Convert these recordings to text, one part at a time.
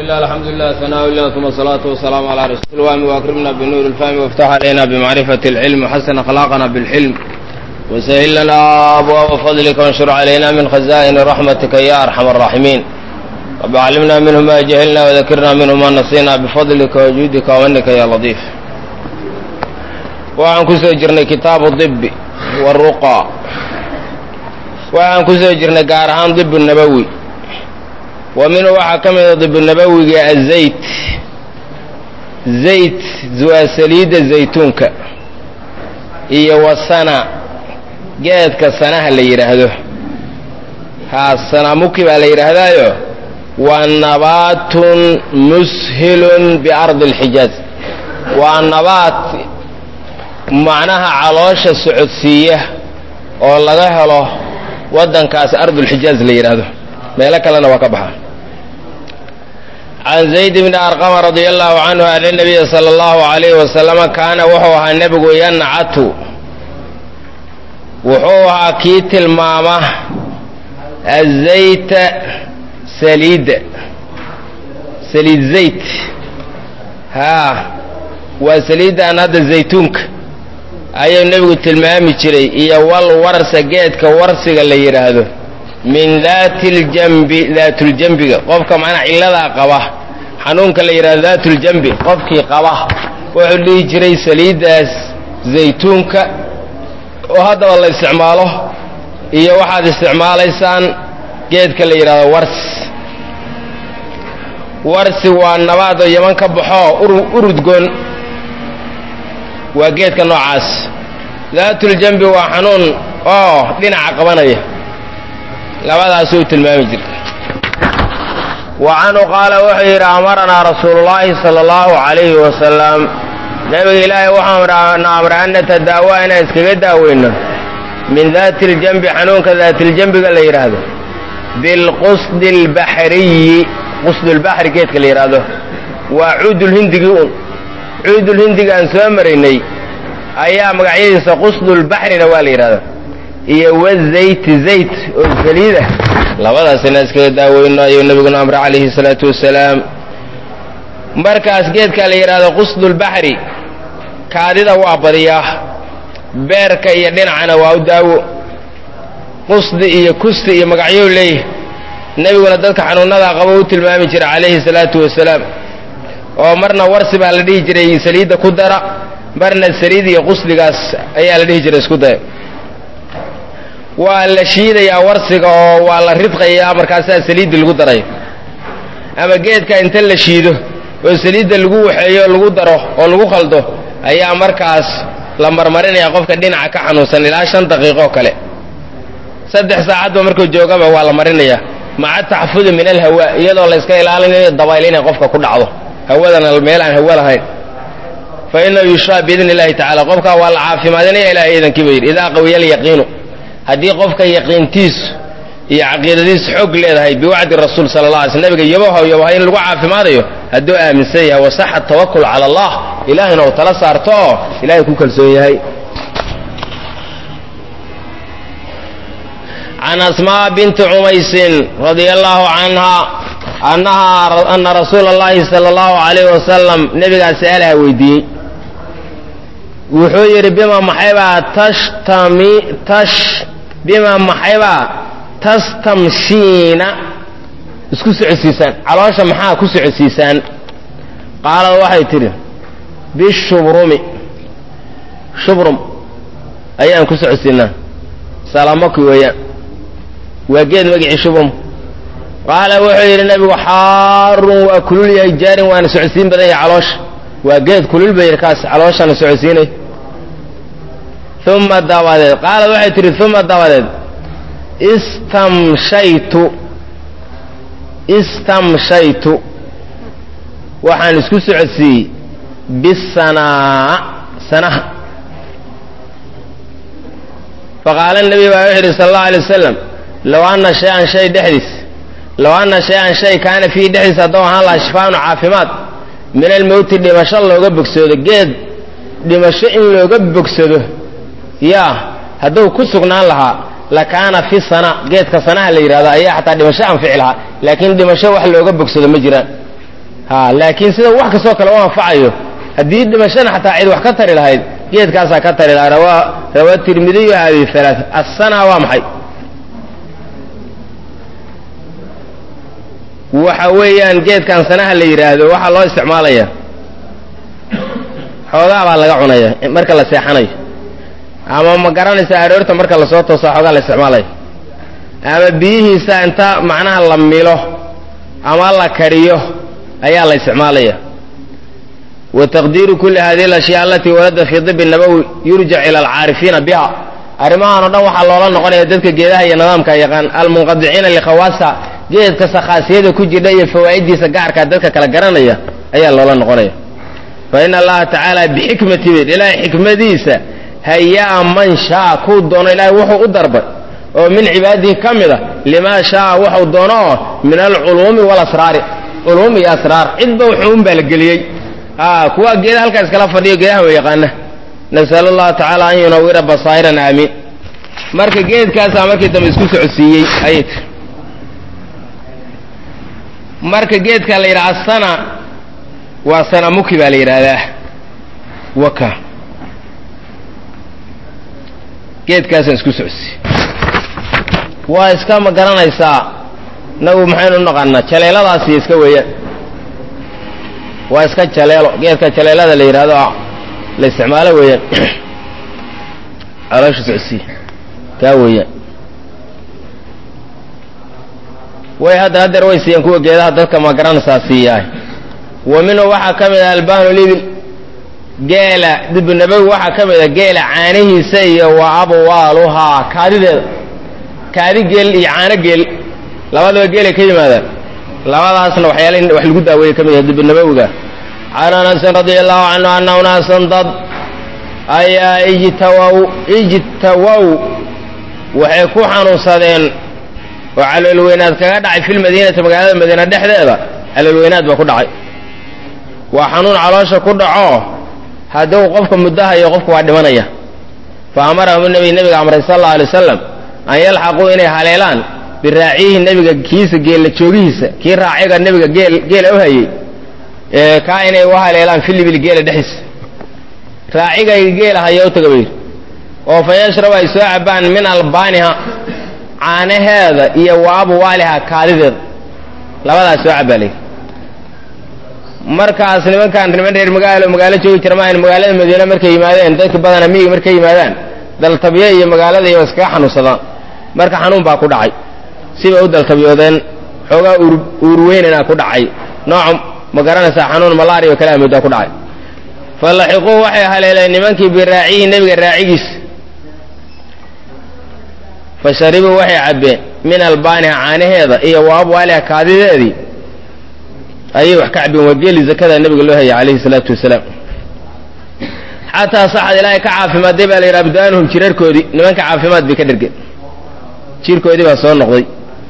الله الحمد لله ثناء الله ثم الصلاة والسلام على رسول الله وأكرمنا بنور الفهم وافتح علينا بمعرفة العلم وحسن أخلاقنا بالحلم وسهل لنا أبواب فضلك وانشر علينا من خزائن رحمتك يا أرحم الراحمين رب علمنا منه ما جهلنا وذكرنا منه ما نسينا بفضلك وجودك ومنك يا لطيف waxaan ku soo jirnay kitaabu dibi waruqa waxaan ku soo jirnay gaar ahaan dibu nabowi wa minhu waxaa ka mida dibu nabowiga azayt zayt waa saliidda zaytuunka iyo wasana geedka sanaha la yidhaahdo haa sanamuki baa la yidhaahdaayo waa nabaatun mushilun biardi alxijaaz waa nabaat macnaha caloosha socodsiiya oo laga helo waddankaas ardulxijaaz la yidhaahdo meelo kalena waa ka baxa can zayd bni arqama radia allahu canhu ana nabiya sala allahu alayhi wasalama kaana wuxuu ahaa nebigu yancatu wuxuu ahaa kii tilmaama azayta saliidda saliid zayt haa waa saliiddan hadda zaytuunka ayuu nebigu tilmaami jiray iyo wal warsa geedka warsiga la yidhaahdo min daati ljambi daatuljambiga qofka macnaa cilladaa qaba xanuunka la yidhahdo daatuljambi qofkii qaba wuxuu dhihi jiray saliiddaas zaytuunka oo haddaba la isticmaalo iyo waxaad isticmaalaysaan geedka la yidhahdo warsi warsi waa nabaadoo yaman ka baxoo urudgoon waa geedka noocaas daatuljambi waa xanuun oo dhinaca qabanaya labadaasuu tilmaami jirta wa canhu qaala wuxuu yidhi amaranaa rasuulullaahi sala allahu calayhi wasalam nebiga ilaahay waxaana amray an natadaawa inaan iskaga daaweyno min daati ljambi xanuunka daatiljambiga la yidhaahdo bilqusdi albaxriyi qusdulbaxri geedka la yidhaahdo waa cuudulhindigii un cuudulhindiga aan soo maraynay ayaa magacyadiisa qusdulbaxrina waa la yidhahdaa iyo wazayti zayt oo saliida labadaasina iskaga daaweyno ayuu nabiguna amre calayhi salaatu wasalaam markaas geedkaa la yidhahdo qusdulbaxri kaadida waa badiyaa beerka iyo dhinacana waa u daawo qusdi iyo kusti iyo magacyou leeyahay nebiguna dadka xanuunadaa qabo u tilmaami jira calayhi salaatu wasalaam oo marna warsi baa la dhihi jiray saliidda ku dara marna saliid iyo qusdigaas ayaa la dhihi jiray isku daya waa la shiidayaa warsiga oo waa la ridqayaa markaasaa saliidda lagu darayo ama geedka inta la shiido oo saliidda lagu waxeeyo lagu daro oo lagu khaldo ayaa markaas la marmarinaya qofka dhinaca ka xanuunsan ilaa shan daqiiqoo kale saddex saacadba markuu joogaba waa la marinayaa maca taxafudi min alhawaa iyadoo la yska ilaalinayo dabayl inay qofka ku dhacdo hawadana meel aan hawo lahayn fa inahu yushraa biidni illahi tacala qofkaa waa la caafimaadinaya ilahay iidankii ba yidhi idaa qawiya alyaqiinu haddii qofka yaqiintiisu iyo caqiidadiisu xoog leedahay biwacdi rasuul sala alla alay sl nabiga yabaho yabaha in lagu caafimaadayo hadduu aaminsan yahay wasaxa tawakul cala allah ilaahayna uu tala saarto oo ilahay ku kalsoon yahay can asmaa binti cumaysin radia allahu canha annahaa ana rasuula allahi sala allahu calayh wasalam nebigaa su-aalaha weydiiyey wuxuu yidhi bima maxaybaa tashtami tash bima maxaybaa tastamshiina isku socodsiisaan caloosha maxaa ku socodsiisaan qaalad waxay tidhi bishubrumi shubrum ayaan ku socodsiinaa salamaki weeyaan waa geed magicii shubrum qaala wuxuu yidhi nabigu xaarun waa kulul yahay jaarin waana socodsiin badan yahay caloosha waa geed kulul ba yidhi kaas calooshana socodsiinay uma dabadeed qaalad waxay tidhi uma dabadeed istamshaytu istamshaytu waxaan isku socodsiiyey bisanaa sanaha faqaala nabi baa wuxu yidhi sala allahu alay wasalam low anna shay-an shay dhexdiis low anna shay-an shay kaana fiihi dhexdiis hadduu ahaan lahaa shifaanu caafimaad min almowti dhimasho looga bogsado geed dhimasho in looga bogsado yaa hadduu ku sugnaan lahaa lakaana fi sana geedka sanaha la yidhahdo ayaa xataa dhimasho anfici lahaa laakiin dhimasho wax looga bogsado ma jiraan ha laakiin sida wax kastoo kale u anfacayo haddii dhimashana xataa cid wax ka tari lahayd geedkaasaa ka tari lahaa rawaa rawaa tirmidiyu hadihi halaaa assana waa maxay waxa weeyaan geedkan sanaha la yidhaahdo waxaa loo isticmaalaya xoogaa baa laga cunaya marka la seexanayo ama ma garanaysa aroorta marka lasoo toosaa xoogaa la isticmaalayo ama biyihiisa inta macnaha la milo ama la kariyo ayaa la isticmaalaya wa taqdiiru kuli hadihi alashyaa alatii warada fii dibi nabowi yurjac ila alcaarifiina biha arrimahan o dhan waxaa loola noqonaya dadka geedaha iyo nidaamka yaqaan almunqadiciina likhawaasa geedka sakhaasiyada ku jidha iyo fawaa'idiisa gaarkaa dadka kala garanaya ayaa loola noqonaya fa ina allaha tacaala bixikmati bed ilaahay xikmadiisa hayaa man shaa kuu doono ilaahay wuxuu u darbay oo min cibaadihi ka mid a limaa shaaa wuxuu doono oo min alculuumi walasraari culuum iyo asraar cidba wuxuu un baa la geliyey kuwa geeda halkaa iskala fadhiyo geedaha wa yaqaana nasal allahu tacaala an yunawira basaa'iran aamiin marka geedkaasaa markii dambe isku socodsiiyey ayay tir marka geedka la yidhaha asana waa sanamuki baa la yidhaahdaa waka geedkaasaan isku socodsiiyey waa iska ma garanaysaa nagu maxaynu u naqaanaa jaleeladaasi iska weeyaan waa iska jaleelo geedka jaleelada la yidhahdo la isticmaalo weeyaan caloosha socodsiiya kaa weeyaan way hadda hadeer way siiyeen kuwa geedaha dadka ma garanaysaa siiyaay wa minhu waxaa ka mid ah albaanu libil geela dibunabowi waxaa ka mid a geela caanihiisa iyo wa abwaaluhaa kaadideeda kaadi geel iyo caano geel labadaba geelay ka yimaadaan labadaasna waxyaala wax lagu daaweeye ka mid yahay dibunabowiga can anasin radia allahu canhu ana unaasan dad ayaa ijtawow ijtawow waxay ku xanuunsadeen oo caloolweynaad kaga dhacay fi lmadiinati magaalada madiina dhexdeeda caloolweynaad baa ku dhacay waa xanuun caloosha ku dhaco hadduu qofka muddahayo qofku waa dhimanaya fa amarahum nabi nebiga amray sal alla alay wasalam an yalxaquu inay haleelaan biraaciyihi nebiga kiisa geella joogihiisa kii raaciga nebiga geel geela u hayey kaa inay u haleelaan filibil geela dhexdiisa raacigay geela haya u taga bayidhi oo fa yashrabu ay soo cabaan min albaaniha caanaheeda iyo wa abwaaliha kaadideeda labadaas soo cabaa layidhi markaas nimankaan niman reer magaalo magaalo joogi jira maahan magaalada madiine markay yimaadeen dadka badana miyiga markay yimaadaan daltabye iyo magaalada iyo iskaga xanuunsadaan marka xanuun baa ku dhacay sibay u daltabyoodeen xoogaa uurweynana ku dhacay nooc ma garanaysaa xanuun malaria oo kale amoodaa ku dhacay fa laxiquu waxay haleeleen nimankii biraaciyihi nebiga raacigiisa fa sharibuu waxay cabbeen min albaaniha caanaheeda iyo wa abwaaliha kaadideedii ayay wax ka cabbeen waa geeli zakada nebiga loo hayay calayhi salaatu wasalaam xataa saxad ilaahay ka caafimaadday baa la yidhi abdaanuhum jirarkoodii nimanka caafimaad bay ka dhergeen jirkoodii baa soo noqday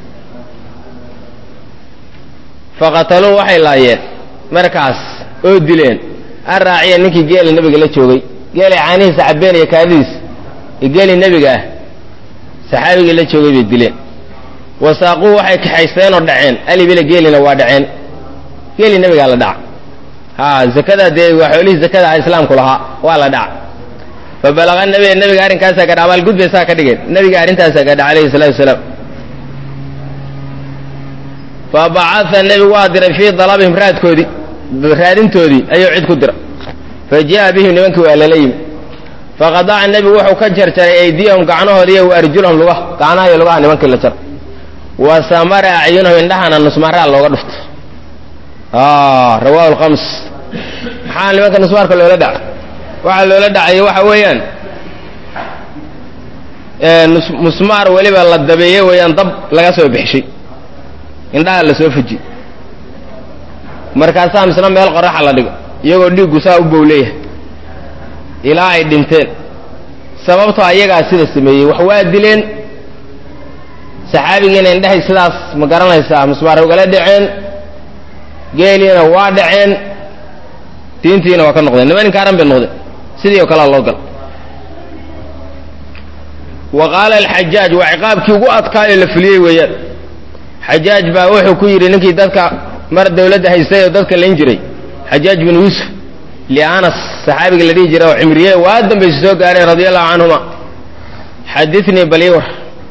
faqataluu waxay laayeen markaas oo dileen an raaciya ninkii geela nebiga la joogay geelay caanihiisa cabbeen iyo kaadidiisa iyo geelii nebiga ah saxaabigii la joogay bay dileen wasaaquu waxay kaxaysteen oo dhaceen alibila geelina waa dhaceen geelii nebigaa la dhaca ha zakada dee waa xoolihii zakada ah islaamku lahaa waa la dhaca fa balaqa nabiga nebiga arrinkaasaa gadha abaalgud bay saa ka dhigeen nebiga arrintaasaa gadha calayhi salaatu wasalaam fa bacaa nebigu waa diray fii dalabihim raadkoodii raadintoodii ayuu cid ku dira fa jaa bihim nimankii waa lala yimi faqadaca nebigu wuxuu ka jarjaray aydiyahum gacnahoodi iyo wa arjulahum lugaha gacnaha iyo lugaha nimankii la jar wa samara acyunahum indhahana nusmaraa looga dhufto rawahu lkhams maxaa nimanka nusmaarka loola dhaca waxaa loola dhacay waxa weeyaan musmaar weliba la dabeeye weeyaan dab laga soo bixishay indhaha la soo fuji markaasaa misna meel qoraxa la dhigo iyagoo dhiiggu saa u bowleeyahay ilaa ay dhinteen sababtoo ayagaa sida sameeyey wax waa dileen saxaabigiina indhahay sidaas ma garanaysaa musmaar ugala dhaceen geeliina waa dhaceen diintiina waa ka noqdeen niman kaaran bay noqdeen sidii oo kalea loo gal wa qaala alxajaaj waa ciqaabkii ugu adkaayo la fuliyey weeyaan xajaaj baa wuxuu ku yidhi ninkii dadka mar dawladda haystay oo dadka layn jiray xajaaj bin yuusuf lianas saxaabiga la dhihi jiray oo cimriye waa dambaysa soo gaareen radia allahu canhuma xadinii baliwar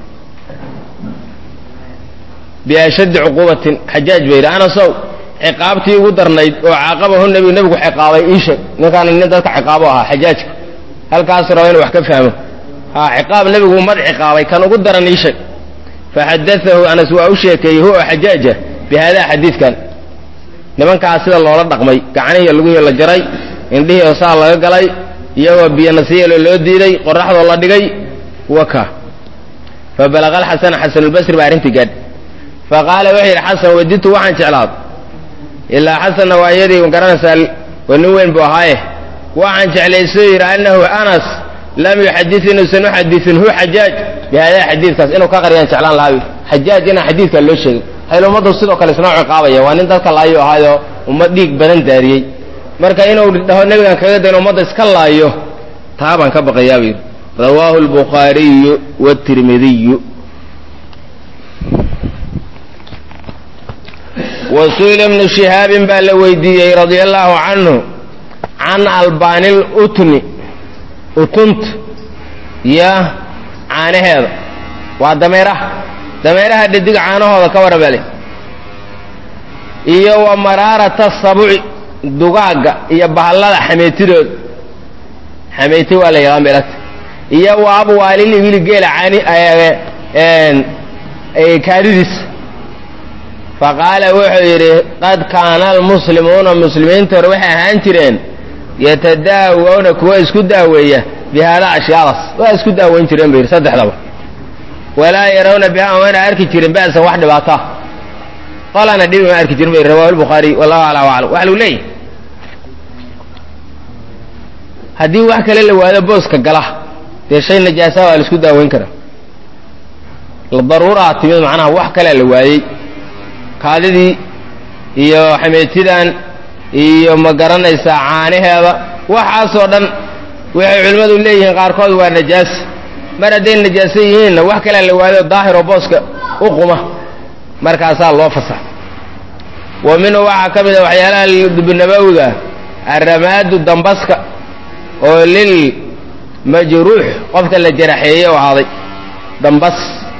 biashaddi cuquubatin xajaaj ba yidhi anasow ciqaabtii ugu darnayd oo caaqabahu nebigu nebigu ciqaabay iisheeg ninkaan nin dadka ciqaabo ahaa xajaajka halkaasu raba inu wax ka fahmo ha ciqaab nebigu mad ciqaabay kan ugu daran iisheeg faxadaahu anas waa u sheekeeyey huwa xajaaja bi haadaa xadiidkan nimankaas sida loola dhaqmay gacanihiiyo lugihii la jaray indhihii oo saa laga galay iyagoo biyo nasiyeelo loo diiday qoraxdoo la dhigay waka fa balaqa alxasana xasanulbasri baa arrintii gaadh fa qaala wuxuu yidhi xasan waditu waxaan jeclaad ilaa xasanna waa iyadii garanaysaa waa nin weyn buu ahaaye waxaan jeclaysuu yidhi annahu anas lam yuxadid inuusan u xadiin hu xajaaj bi haadaa xadiidkaas inuu ka qariyaan jeclaan lahaa xajaaj inaan xadiidkaa loo sheegin hayl ummaddu sidoo kale isnoo ciqaabaya waa nin dadka laayo ahaayo ummad dhiig badan daariyey marka inuu dhaho nebigan kaga dayn ummadda iska laayo taa baan ka baqayaa buu yidhi rawaahu albukhaariyu wاtirmidiyu wa su'ila ibnu shihaabin baa la weydiiyey radia allahu canhu can albaanil utni utunta iyo caanaheeda waa dameeraha dameeraha dhadig caanahooda ka warabale iyo wa maraarata sabuci dugaagga iyo bahallada xameetidooda xameeti waa la yaqaan belata iyo wa abwaalil ibili geela caani kaadidiis faqaala wuxuu yidhi qad kaana almuslimuuna muslimiinta hore waxay ahaan jireen yatadaawawna kuwa isku daaweeya bi haadaa ashyaadaas waa isku daaweyn jireen bu yidhi saddexdaba walaa yarawna biha mayna arki jirin ba'san wax dhibaata qolana dhibi ma arki jirin bu yidhi rawahu lbukhaariy wallahu aclam aclam waxa lagu leeyahy haddii wax kale la waado booska gala dee shay najaasa waa la isku daaweyn karaa daruuraa timid macnaha wax kalea la waayey kaadidii iyo xameetidan iyo ma garanaysaa caanaheeda waxaasoo dhan waxay culimmadu leeyihiin qaarkood waa najaas mar hadday najaaso yihiinna wax kalea la waado daahiroo booska u quma markaasaa loo fasax wa minhu waxaa ka mid a waxyaalaha dibnabawga aramaadu dambaska oo lil majruux qofka la jaraxeeyey u ahaaday dambas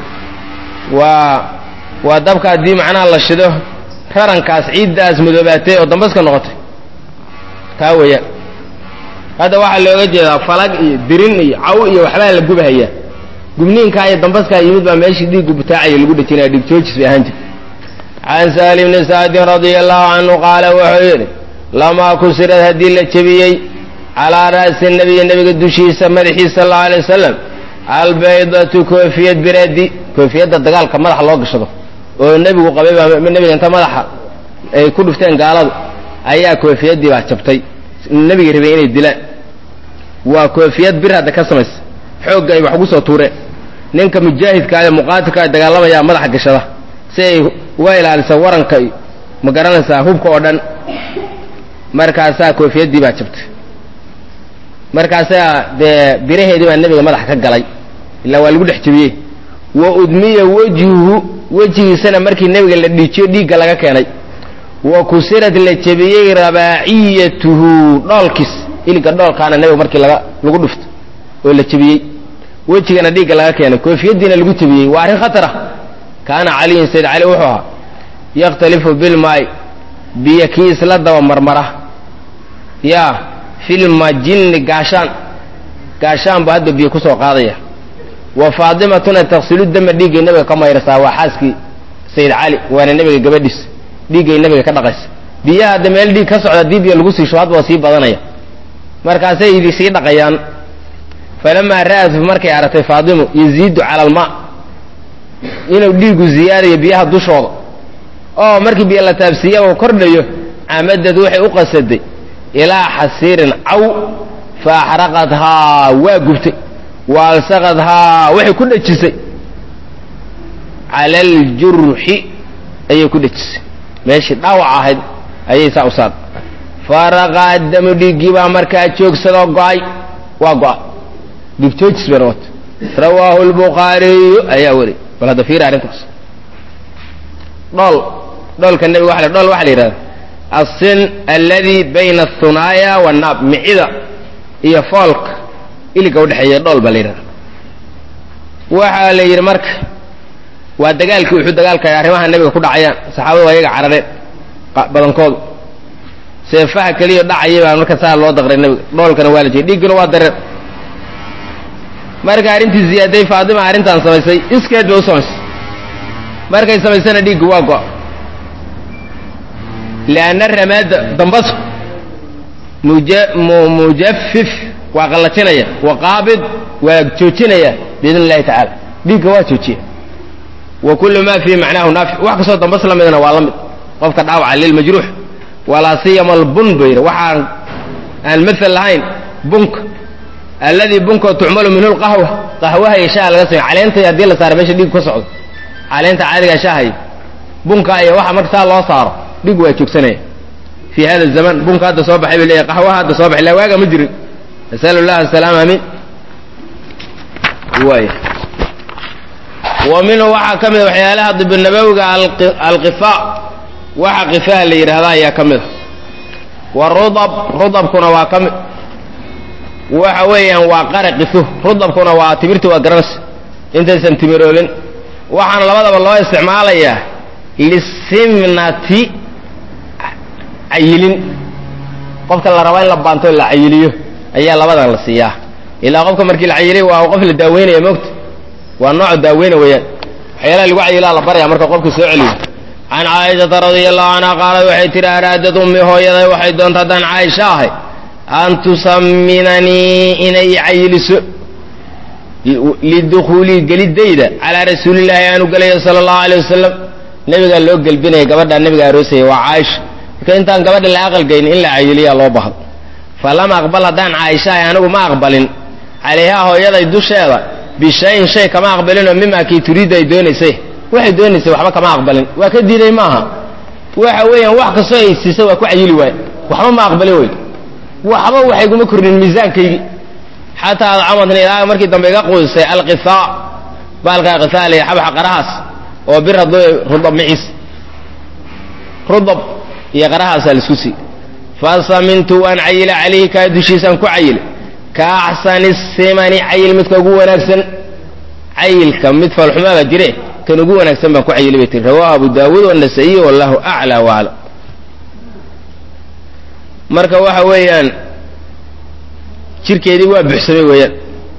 waa waa dabka haddii macnaha la shido rarankaas ciiddaas madoobaatay oo dambaska noqotay kaa weeyaan hadda waxaa looga jeedaa falag iyo dirin iyo caw iyo waxbaa la gubahayaa gubniinkaa iyo dambaskaa yimid baa meeshii dhiiggu butaacaya lagu dhejinaya dhiig joojis bay ahaan jirta can saali bni sacdin radia allahu canhu qaala wuxuu yidhi lamaa kusirad haddii la jebiyey calaa ra'si nabiyi nebiga dushiisa madaxiisa sal allau alay wasalam albaydatu koofiyad biradi koofiyadda dagaalka madaxa loo gashado oo nebigu qabay baa nebiga inta madaxa ay ku dhufteen gaaladu ayaa koofiyaddii baa jabtay nebigii rabay inay dilaan waa koofiyad bir hadda ka samaysa xoogga ay wax ugu soo tuureen ninka mujaahidka ee muqaatilka ee dagaalamayaa madaxa gashada si ay uga ilaalisa waranka iyo ma garanaysaa hubka oo dhan markaasaa koofiyaddii baa jabtay markaasaa dee biraheedii baa nebiga madaxa ka galay ilaa waa lagu dhex jebiyey wa udmiya wejhuhu wejigiisana markii nebiga la dhiijiyo dhiigga laga keenay wa kusirad la jebiyey rabaaciyatuhu dhoolkiis iliga dhoolkaana nebiga markii laga lagu dhufto oo la jebiyey wejigana dhiigga laga keenay koofiyaddiina lagu jebiyey waa arrin khatar ah kaana caliyun sayd cali wuxuu ahaa yakhtalifu bilmaay biyo kii isla daba marmara yaa filmajinni gaashaan gaashaan buu hadda biyo ku soo qaadaya wa faadimatuna taksilu dama dhiiggay nebiga ka mayraysaa waa xaaskii sayid cali waana nebiga gabadhiis dhiiggay nebiga ka dhaqaysa biyaha hadda meel dhiig ka socda haddii biyo lagu siisho hadba waa sii badanaya markaasay idi sii dhaqayaan falamaa ra'at markay aragtay faadimu yaziidu cala almaa inuu dhiigu ziyaadayo biyaha dushooda oo markii biyo la taabsiiya uu kordhayo camadad waxay u qasaday ilaa xasiirin caw fa axraqadhaa waa gubtay wa alsaqadhaa waxay ku dhejisay cala aljurxi ayay ku dhejisay meeshii dhaawac ahayd ayay saa u saad faraqaa damu dhiiggii baa markaa joogsadoo go'ay waa go'a dhiig joojis bay noqotay rawaahu lbukhaariyu ayaa weri bal hadda fiiri arrintaas dhool dhoolka nebiga waa dhool waxa la yidhahda alsin alladii bayna athunaaya wannaab micida iyo foolka iliga udhexeeya dhool baa la yidhahda waxaa la yidhi marka waa dagaalkii wuxuu dagaalka arrimaha nebiga ku dhacayaan saxaabadu waa iyaga carareen badankoodu seefaha keliya dhacaya baa marka saa loo daqray nebiga dhoolkana waa la jeey dhiigguna waa dareen marka arrintii ziyaaday faatima arrintan samaysay iskeed bay u samaysay markay samaysana dhiiggu waa go- lianna ramaada dambasku mujafif waa qallajinaya wa qaabid waa joojinaya biidn illahi tacaala dhiigga waa joojiya wa kullu ma fiihi macnaahu naafic wax kastoo dambas la midna waa la mid qofka dhaawaca lilmajruux walaa siyama albun ba yidhi waxaan aan maal lahayn bunka alladii bunkoo tucmalu minhu lqahwa qahwaha iyo shaha laga samey caleentay haddii la saaro meesha dhiig ka socdo caleenta caadiga shahay bunka iyo waxa marka saa loo saaro dhig waa joogsanaya fi hada zaman bunka hadda soo baxay bay leeyahy qahwaha hadda soo baxay la waaga ma jirin nasalu llah asalaam amin waay wa minhu waxaa ka mida waxyaalaha dibinabowiga alqifa waxa qifaha la yidhahda ayaa ka mida wa rudab rudabkuna waa ka mid waxa weeyaan waa qara qifo rudabkuna waa timirta waa garanaysa intaysan timiroobin waxaana labadaba loo isticmaalayaa lisimnati cayilin qofka la rabaa in la baanto la cayiliyo ayaa labadan la siiyaa ilaa qofka markii la cayiliy waa qof la daaweynaya moogta waa nooc daaweyna weeyaan waxyaalaha lagu cayilaa la baraya marka qofka soo celiyo can caaishata radia allahu canha qaalad waxay tihi araadad ummi hooyaday waxay doonta haddaan caaisha ahay an tusaminanii inay cayiliso lidukhuulii gelidayda calaa rasuulillaahi aanu gelayo sala allahu alay wasalam nebigaa loo gelbinaya gabadhaa nebiga aroosaya waa caaisha marka intaan gabadha la aqalgayn in la cayiliyaa loo bahdo falam aqbal haddaan caaisha ahay anigu ma aqbalin calayhaa hooyaday dusheeda bishayin shay kama aqbalinoo mima kii turiidda ay doonaysay waxay doonaysay waxba kama aqbalin waa ka diiday maaha waxa weeyaan wax kastoo ay siisay waa ku cayili waay waxba ma aqbalin wey waxba waxayguma kordhin miisaankaygii xataa adcamadni ilaa markii dambe iga quudisay alqihaa baalkaa qihaa la xabxa qarahaas oo bir hadduu rudab miciis rudab iyo qarahaasaa laisku sii fasamintu waan cayila calayhi kaa dushiisaan ku cayilay ka axsani simani cayil midka ugu wanaagsan cayilka mid falxumaaba jire kan ugu wanaagsan baan ku cayilay bay tiri rawahu abu daawuud wanasaiyi wallahu aclaa waaclam marka waxa weeyaan jirkeedii waa buxsamay weeyaan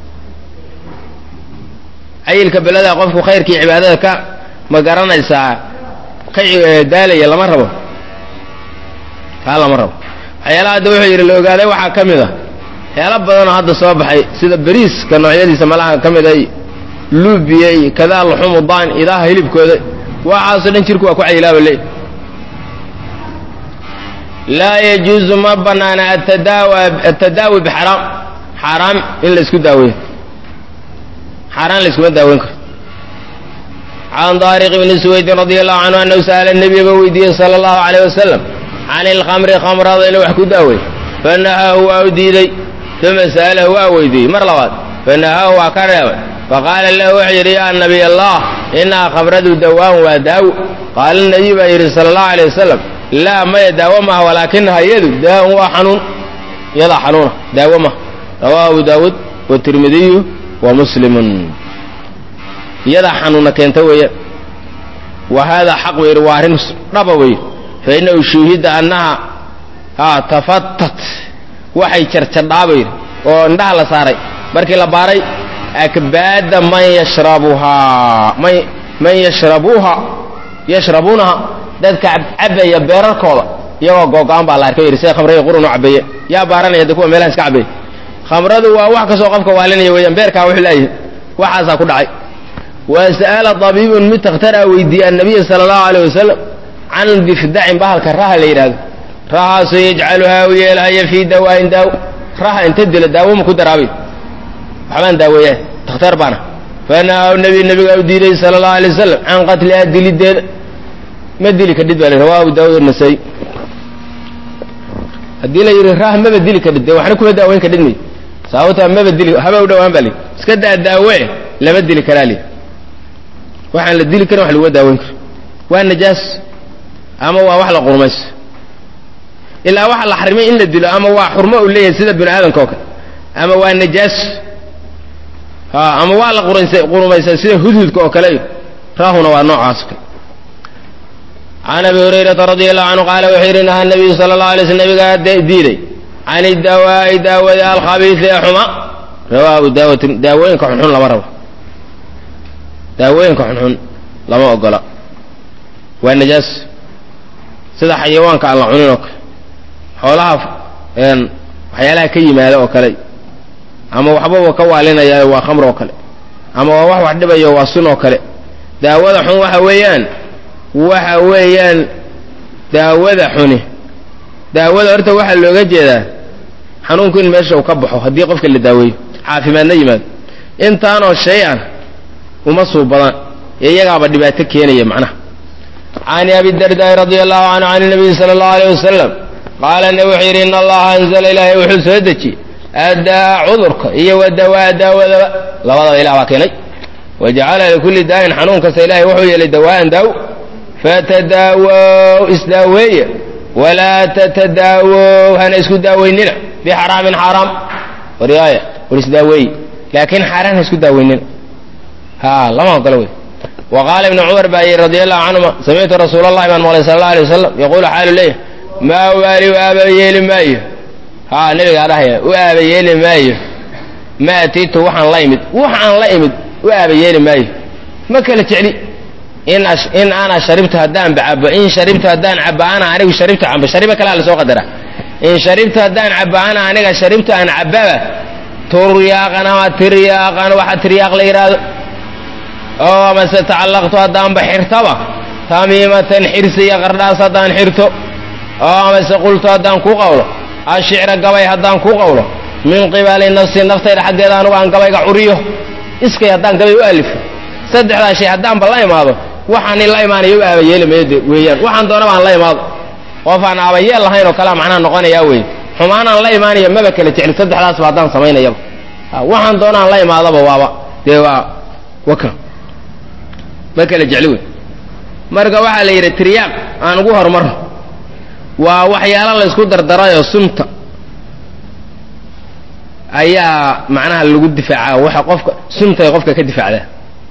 cayilka belada qofku khayrkii cibaadada ka ma garanaysaa ka daalaya lama rabo kaa lama rabo waxyaalaha hadda wuxuu yidhi la ogaaday waxaa ka mid a waxyaala badanoo hadda soo baxay sida beriiska noocyadiisa malaha ka mid a luubiya iyo kadaa luxumu daan idaha hilibkooda waxaasoo dhan jirku waa ku cayilaaba leey laa yajuuzu ma banaana atadaawi bixaraam xaaraam in la isku daaweeyo xaaraan la iskuma daaweyn karo can daariq bni suwaydin radi allahu canhu annahu sa'ala nebiya ba weydiiyey sala allahu alayh wasalam can ilkhamri khamrada inuu wax ku daaweey fanahaahu waa u diiday uma sa'alahu waa weydiiyey mar labaad fanahaahu waa ka reebay faqaala lahu wuxuu yidhi yaa nabiy allah inaha khamradu dawaan waa daawo qaala nabiy baa yidhi sala allahu alayh wasalam laa maya daawo maha walaakinaha iyadu daawun waa xanuun iyadaa xanuuna daawo maha rawahu abu daawuud watirmidiyu wa muslimun iyadaa xanuuna keenta weeyaan wa haadaa xaq weyr waa arrin dhaba weyr fa innahu shuuhida annaha a tafatat waxay jarjadhaabayr oo indhaha la saaray markii la baaray akbaada man yashrabuhaa man man yashrabuuha yashrabuunaha dadka cabaya beerarkooda iyagoo googo-an baa la arkay yidhi sida khamrada qurun u cabeeye yaa baaranaya de kuwa meelaha iska cabeeye khamradu waa wax kastoo qofka waalinaya weeyaan beerkaa wuxuu leeyahay waxaasaa ku dhacay wa sa'ala tabiibun mid takhtaraa weydiiyey annabiya sala allahu alayh wasalam can difdacin bahalka raha la yidhahdo rahaasoo yajcaluhaa u yeelhaya fii dawaain daawo raha inta dila daawo ma ku daraabay waxbaan daaweeyaa takhtaar baana fanahaw nabi nabigaa u diiday sala allahu alay wasalam can qatlihaa dilideeda ma dili kadhid baa rawa abu daawud nasaayi haddii la yidhi rah maba dili kadhid dee waxna kuma daaweyn kadhid may sababtaa maba dili haba u dhowaan baa li iska daa daawe lama dili karaa li waxaan la dili karin wax laguma daaweyn karo waa najaas ama waa wax la qurmayso ilaa waxa la xarimay in la dilo ama waa xurmo uu leeyahay sida bini aadamka oo kale ama waa najaas ha ama waa la quraysa qurmaysaa sida hudhudka oo kale raahuna waa noocaas o kale can abi hurayrata radi allahu canhu qaala wuxuu yidhi naha nabiyu sala allahu alay sl nabigaa diiday can idawaa'i daawada alkhabiisi ee xuma rawaa abu daawutin daawooyinka xunxun lama rabo daawooyinka xunxun lama ogola waa najaas sida xayawaanka aan la cunin oo kale xoolaha waxyaalaha ka yimaada oo kale ama waxbaba ka waalinaya waa khamr oo kale ama waa wax wax dhibayo waa sun oo kale daawada xun waxa weeyaan waxa weeyaan daawada xuni daawada horta waxaa looga jeedaa xanuunku in meesha uu ka baxo haddii qofka la daaweeyo caafimaadna yimaado intaanoo shay an uma suu badan ee iyagaaba dhibaato keenaya macnaha can abi dardaai radi allahu canhu can nabiyi sala allahu aleyh wasalam qaala ne wuxuu yidhi in allaha anzala ilaahay wuxuu soo dejiyey addaa cudurka iyo wadawaa daawadaba labadaba ilah baa keenay wajacala likulli daa'in xanuun kasta ilahay wuxuu yeelay dawaa'an daaw fatadaawow isdaaweeya walaa tatadaawow hana isku daaweynina bixaraamin xaaraam waryaaya war isdaaweeye laakiin xaaraan ha isku daaweynina ha lama ogolo wey wa qaala ibnu cumar baa yidhi radi allahu canhuma samictu rasuula allahi baan maqlay sala alla alay wasalam yaquulu xaalu leeyahy maa waali u aaba yeeli maayo ha nabigaa dhahaya u aaba yeeli maayo ma atiitu waxaan la imid waxaan la imid u aaba yeeli maayo ma kala jecli in ana sharibtu haddaan bacabo in sharibtu haddaan cabo ana anigu sharibtu cabo sharibo kalea lasoo qadara in sharibtu haddaan cabo ana aniga sharibtu aan cababa turyaaqan ama tiryaaqan waxa tiryaaq la yidhaahdo oo amase tacallaqtu haddaanba xirtaba tamiimatan xirsi iyo qardhaas haddaan xirto oo amase qultu haddaan ku qawlo ashicra gabay haddaan ku qawlo min qibali nafsi naftayda xaggeeda anugu aan gabayga curiyo iskay haddaan gabay u alifo saddexdaa shay haddaanba la imaado waxaani la imaanaya u aabayeelamayd weeyaan waxaan doonaba aan la imaado qof aan aabayeel lahayn oo kalea macnaha noqonayaa wey xumaanaan la imaanaya maba kala jecli saddexdaasba haddaan samaynayaba waxaan doonaan la imaadaba waaba dee waa waka ma kala jecli wey marka waxaa la yidhi tiryaaq aan ugu horumarno waa waxyaalo la ysku dardarayoo sunta ayaa macnaha lagu difaaca waxa qofka suntay qofka ka difaacdaa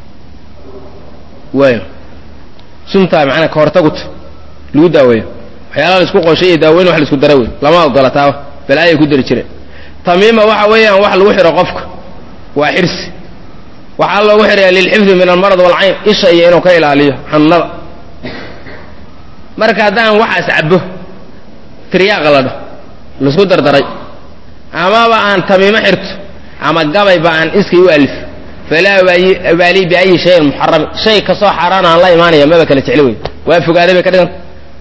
waayo suntaa macnaha ka hortaguta lagu daaweeyo waxyaalaha la isku qooshay iyo daaweyn wax la isku dara wey lama ogola taaba balaayay ku dari jireen tamiima waxa weeyaan wax lagu xidho qofka waa xirsi waxaa loogu xidhaya lilxifdi min almarad walcayn isha iyo inuu ka ilaaliyo xanuunada marka haddaan waxaas cabo tiryaaqa la dho laisku dardaray amaba aan tamiimo xirto ama gabayba aan iskay u alif falaa ubaaliy biayi shayin muxarami shay kastoo xaaraan aan la imaanaya maba kala jecli wey waa fogaaday bay ka dhiganta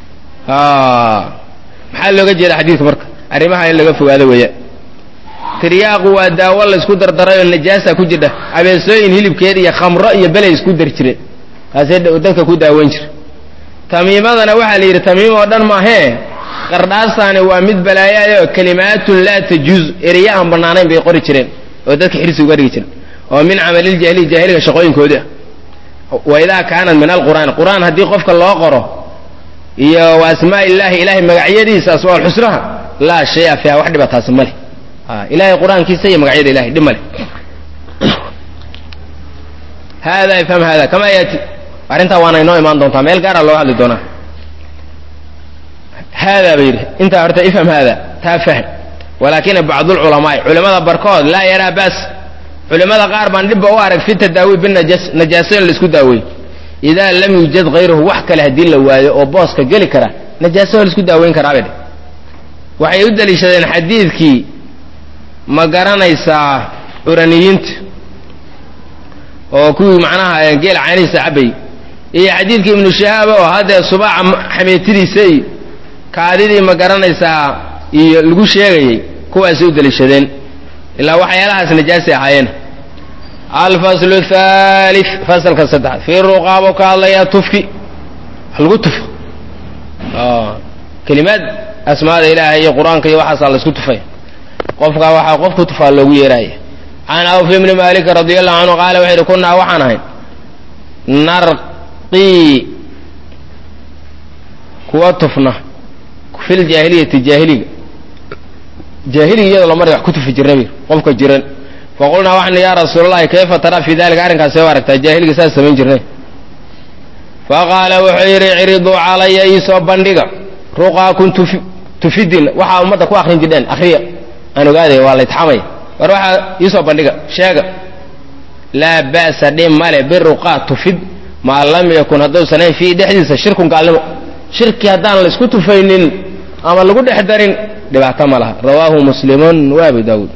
maxaa looga jeeda xadiidka marka arrimaha in laga fogaado weeyaan tiryaaqu waa daawo la isku dardaray oo najaasa ku jirta abeesooyin hilibkeed iyo khamro iyo belay isku dari jireen taasay dadka ku daaweyn jira tamiimadana waxaa la yidhi tamiim oo dhan maahee qardhaasaani waa mid balaayaayoo kalimaatun laa tajuuz ereya aan bannaanayn bay qori jireen oo dadka xirsi uga dhigi jireen oo min camaliljahiliy jaahiliga shaqooyinkoodi ah wa idaa kaanat min alqur'aan qur'aan haddii qofka loo qoro iyo wa asmaa illaahi ilaahay magacyadiisa asmaal xusnaha laa shaya fiiha wax dhiba taasi ma leh ilahay qur-aankiisa iyo magacyada ilahay dhib ma leh hada ifham hada kama yaati arrintaa waana inoo imaan doontaa meel gaara looga hadli doonaa hada ba yidhi intaa horta ifham hada taa fahm walaakina bacdulculamaai culimada barkood laa yaraa baas culimada qaar baan dhibba u arag fi tadaawi binajas najaaso in laisku daaweey idaa lam yuujad hayruhu wax kale haddii la waayo oo booska geli kara najaaso laisku daaweyn karaa bay dhe waxay u daliishadeen xadiidkii ma garanaysaa curaniyiinta oo kuwii macnaha geel caanihiisa cabay iyo xadiidkii ibnu shahaab oo haddee subaaca xameetidiisa iyo kaadidii ma garanaysaa iyo lagu sheegayey kuwaasay u daliishadeen ilaa waxyaalahaas najaasay ahaayeen alfaslu thalif fasalka saddexaad fii ruqaabo ka hadlayaa tufki lagu tufo kelimaad asmaada ilaahay iyo qur-aanka iyo waxaasaa la isku tufay qofka waxaa qofku tufaa loogu yeeraaya can awf ibni malik radi allahu canhu qaala wuxuu yidhi kunaa waxaan ahay narqii kuwa tufna fil jaahiliyati jaahiliga jaahiliga iyadoo la maray wax ku tufi jirna bir qofka jiran faqulnaa waxaan yaa rasuulalahi kayfa taraa fi dalika arrinkaas see u aragtaa jaahiliga saas samayn jirnay faqaala wuxuu yidhi ciriduu calaya iisoo bandhiga ruqaakun tufidin waxaa ummadda ku akrin jirdheen akriya aan ogaadaya waa laytxamaya war waxaa iisoo bandhiga sheega laa ba'sa dhib male biruqaa tufid maa lam yakun hadduusan ayn fiihi dhexdiisa shirkun gaalnimo shirki haddaan laysku tufaynin ama lagu dhex darin dhibaato ma laha rawaahu muslimun wa abu daawuud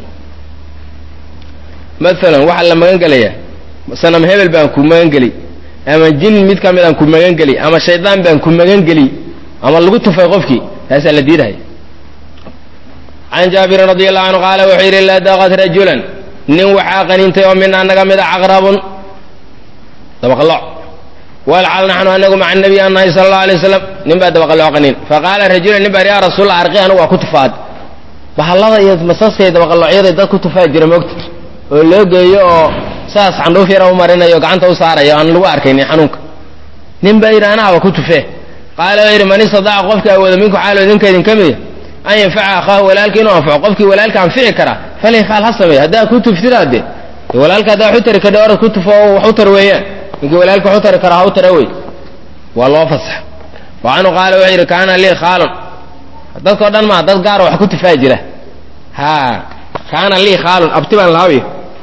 maalan waxaa la magan gelayaa sanam hebel baan ku magan geli ama jin mid ka midaan ku magan geli ama shaydaan baan ku magan geli ama lagu tufay qofkii taasaa la diidahaya can jaabirin radi allahu canhu qaala wuxuu yidhi laa daqat rajulan nin waxaa qaniintay oo mina naga mida caqrabun dabaqalooc walcal naxnu anagu maca nabiy an nahay sala allahu alay wasalam nin baa dabaqalooc qaniin faqaala rajulan nin baa yaa rasuulla arqi anigu waa ku tufaad bahallada iyo masaska iyo dabaqaloocyada dad ku tufaa jira moogta oo loo geeyo oo saas xandhuuf yara u marinayo gacanta u saarayo aan lagu arkaynin xanuunka nin baa yidhi anaaba ku tufee qaala waa yidhi man istadaca qofka awooda minku xaalo idinka idin ka mida an yanfaca akhaahu walaalka inuu anfaco qofkii walaalka anfici karaa falyafcal ha sameey haddaa ku tuftida de walaalka haddaa wax u tari kadha orad ku tufo oo wax u tar weeyaan ninkii walaalka wax u tari karaa ha u tara wey waa loo fasaxa wa canhu qaala wuxuu yidhi kaana lii khaalun dadkao dhan maa dad gaaro wax ku tufaa jira ha kaana lii khaalun abti baan lahawy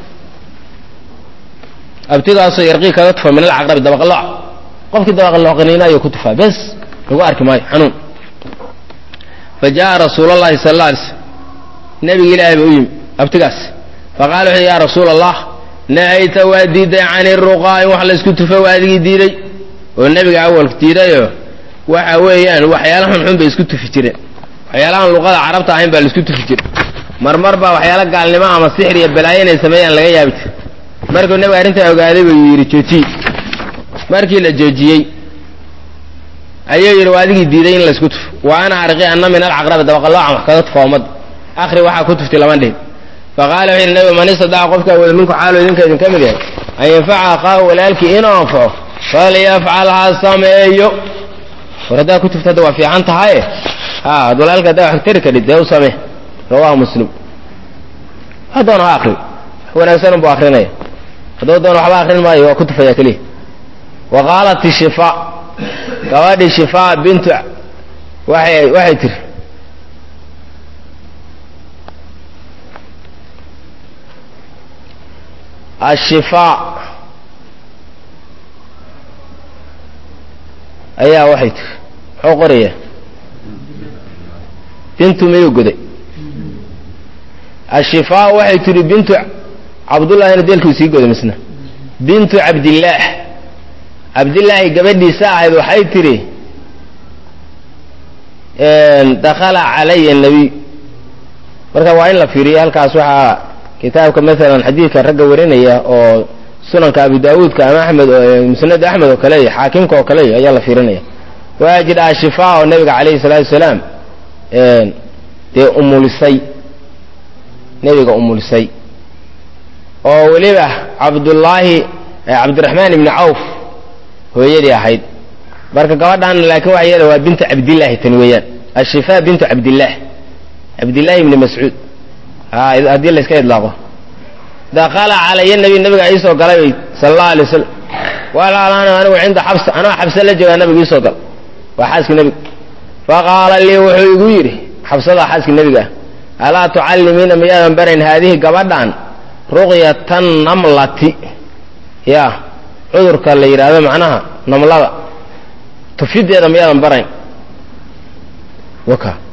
abtigaasoo yarqii kaga tufa min alcaqrabi dabaqalooc qofkii dabaqalooc qaniina ayuu ku tufaa bes lagu arki maayo xanuun fa jaءa rasuul اllahi sal اla alay slm nebigi ilaahay ba u yimi abtigaas faqala wuxu ya rasuul allah nahayta waa diiday can iruqaa in wax laysku tufo waa adigii diiday oo nebiga awalka diidayoo waxa weeyaan waxyaala xunxun bay isku tufi jireen waxyaalahan luqada carabta ahayn baa laisku tufi jire marmar baa waxyaala gaalnimo ama sixir iyo balaayo inay sameeyaan laga yaabi jir markuu nebiga arrintaa ogaaday buu yidhi joojiye markii la joojiyey ayuu yidhi waa adigii diiday in laysku tufo wa ana arqi anna min alcaqrabi dabaqaloocan wax kaga tufa ummadda akhri waxaa ku tuftay lama dhihin faqaala wuxu yidhi nebigu man istadaca qofka awooda minku xaalo idinka idinka mid yahay an yanfaca akhaahu walaalkii inuu anfaco falyafcal ha sameeyo war haddaa ku tufta hadda waa fiican tahaye ha ad walaalka haddaa wax tari kadhid dee u samee rawahu muslim wax doona ha akri wax wanaagsan unbu akrinaya hadduu doona waxba akrin maayo waa ku tufaya keliya wa qaalat shifaa gabadhii shifaa bintu waxay waxay tiri ashifaa ayaa waxay tiri muxuu qoraya bintu miyuu goday ashifaa waxay tihi bintu cabdullahina deelkuu sii goday misna bintu cabdillaah cabdillaahi gabadhiisa ahayd waxay tidhi dakhala calaya nabiy marka waa in la fiiriyo halkaas waxaa kitaabka maalan xadiidka ragga warinaya oo sunanka abu daawuudka ama axmed musnad axmed oo kale iyo xaakimka oo kale iyo ayaa la fiirinaya waa jidha ashifaa oo nabiga calayhi salaatu wasalaam dee umulisay nebiga umulisay oo weliba cabdullaahi cabdiraxmaan ibni cawf hooyadii ahayd marka gabadhan laakiin waxa yeela waa bintu cabdillaahi tan weeyaan ashifaa bintu cabdillaah cabdillaahi ibni mascuud haddii la iska idlaaqo dakala calaya nabi nabiga iisoo galay bay sala allahu alay wasalam walaalaana anigu cinda xabsa anaa xabse la joogaa nabiga iisoo gal waa xaaskii nebiga faqaala lii wuxuu igu yidhi xabsadaa xaaskii nebiga ah alaa tucallimiina miyaadan barayn haadihi gabadhan ruqyatan namlati ya cudurka la yidhaahdo macnaha namlada tufideeda miyaadan barayn waka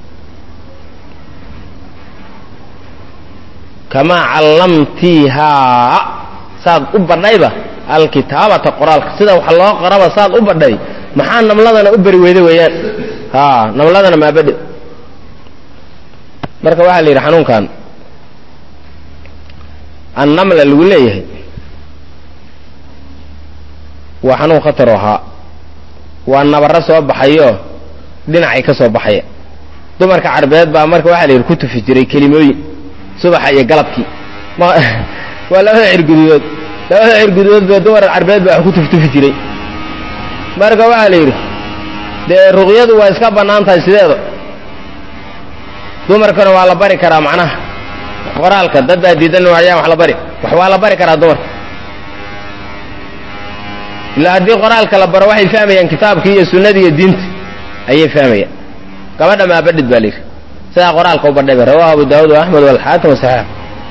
kamaa callamtiihaa saad u badhayba alkitaabata qoraalka sida wax loo qoraba saad u badhay maxaa namladana u beri weyda weeyaan ha namladana maabadhe marka waxaa la yidhi xanuunkan annamla lagu leeyahay waa xanuun khatar ahaa waa nabaro soo baxayo dhinacay ka soo baxaya dumarka carbeed baa marka waxaa la yidhi ku tufi jiray kelimooyin subaxa iyo galabkii waa labada cirgududood labada cirgududood bee dumar carbeed baa wax ku tuftufi jiray marka waxaa la yidhi dee ruqyadu waa iska bannaan tahay sideeda dumarkana waa la bari karaa macnaha qoraalka dad baa diidan ayaan wax la bari wax waa la bari karaa dumarka ilaa haddii qoraalka la baro waxay fahmayaan kitaabkii iyo sunnadii iyo diinta ayay fahmayaan gabadha maabadhid baa layidhi sidaa qoraalka u badhayba rawahu abu daawud axmed walxaakim wasaxiix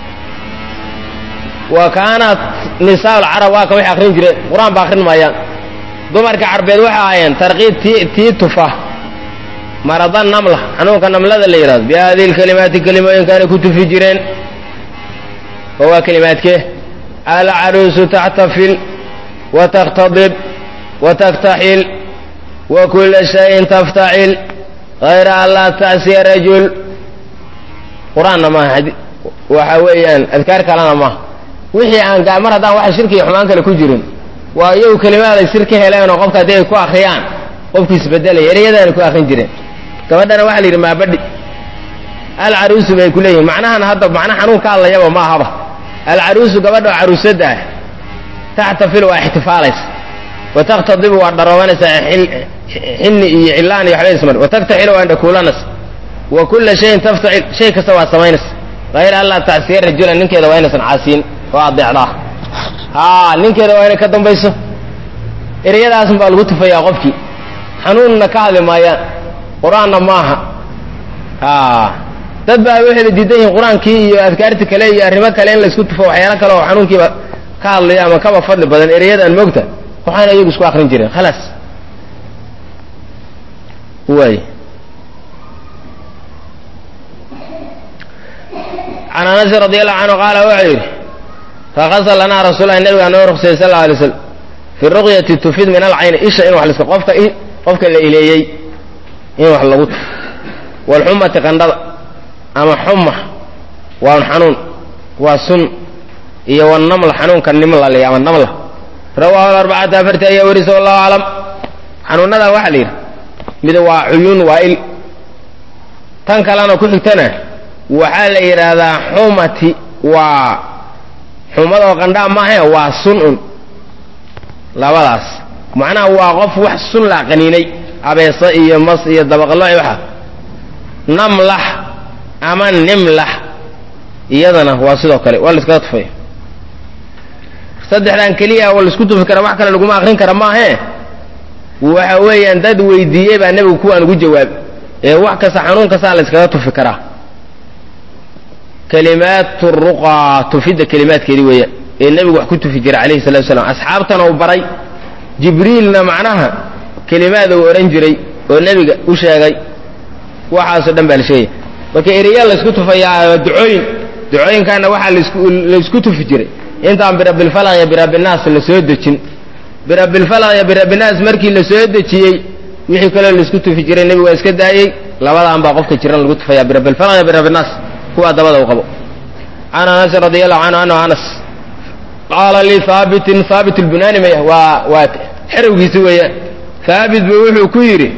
wa kaanat nisaa lcarab waa ka waxay akrin jireen qur-aan ba akrin maayaan dumarka carbeed waxay ahaayeen tarqiib ti tii tufa marada namla xanuunka namlada la yidhahdo bihadihi lkalimaati kelimooyinkaanay ku tufi jireen oo waa kelimaadkee alcaruusu taxtafil wa takhtadib wa taktaxil wa kula shayin taftacil hayra an laa tacsiya rajul qur-aanna maaha waxa weeyaan adkaar kalena maaha wixii aan mar haddaan waxa shirki iyo xumaan kale ku jirin waa iyagu kelimaaday sir ka heleen oo qofka haddii ay ku akriyaan qofkii isbedelaya ereyadaana ku akrin jireen gabadhana waxaa la yidhi maabadhi alcaruusu bay ku leeyihin macnahan hadda macna xanuun ka hadlayaba ma ahaba alcaruusu gabadha oo caruusada ah taxtafil waa ixtifaalaysa wa takhtadibu waa dharoobanaysaa xinni iyo cilaan iyo waxba ismar wa taktaxilu waa indhakuulanaysa wa kulla shayin taftacil shay kasta waa samaynaysa hayra an laa tacsiya rajula ninkeeda waa inaysan caasiyin oo adeecdaa haa ninkeeda waa inay ka dambayso ereyadaasun baa lagu tufayaa qofkii xanuunna ka hadli maayaan qur-aanna maaha dad baa waxayba diidan yihiin qur-aankii iyo adkaarti kale iyo arrimo kale in laysku tufo waxyaalo kale oo xanuunkiiba ka hadlaya ama kaba fadli badan ereyadaan moogta waxaana iyagu isku akrin jireen khalaas waay can anasin radi allahu canhu qaala wuxuu yidhi fakasa lanaa rasuulahi nabigaa noo ruqsayay sal lla alay slam fi ruqyati tufid min alcayni isha in wax laska qofka qofka la ileeyey in wax lagu tufo waalxumati qandhada ama xuma waa xanuun waa sun iyo wanamla xanuunka nimla le ama namla rawaahu arbacata afarti ayaa werisa wallahu aclam xanuunadan waxaa la yidhi mid waa cuyuun waa il tan kalena ku xigtana waxaa la yidhaahdaa xumati waa xumadoo qandhaa maahae waa sun-un labadaas macnaha waa qof wax sun la qaniinay abeeso iyo mas iyo dabaqlo iyo waxa namlax ama nimlax iyadana waa sidoo kale waa la iskaga tufay saddexdan keliya waa laisku tufi kara wax kale laguma akrin kara maahee waxa weeyaan dad weydiiyey baa nebigu kuwaan ugu jawaab ee wax kasta xanuun kastaa la iskaga tufi karaa kalimaat ruqaa tufidda kelimaadkeedii weeyaan ee nebigu wax ku tufi jiray calayhi salatu wasalaam asxaabtana uu baray jibriilna macnaha kelimaad uu odhan jiray oo nebiga u sheegay waxaasoo dhan baa la sheegaya marka ereya laysku tufayaa ducooyin ducooyinkaana waxaa laysku tufi jiray intaan birabbilfalaq iyo birabbinaas la soo dejin birabbilfalaq iyo birabbinaas markii la soo dejiyey wixii kaloo laysku tufi jiray nebigu waa iska daayey labadaan baa qofka jiran lagu tufayaa birabbilfalaq iyo birabbinaas kuwaa dabada uu qabo can anasin radi allahu canhu anhu anas qaala lii haabitin haabit lbunaani maya waa waa xerowgiisi weeyaan haabit buu wuxuu ku yidhi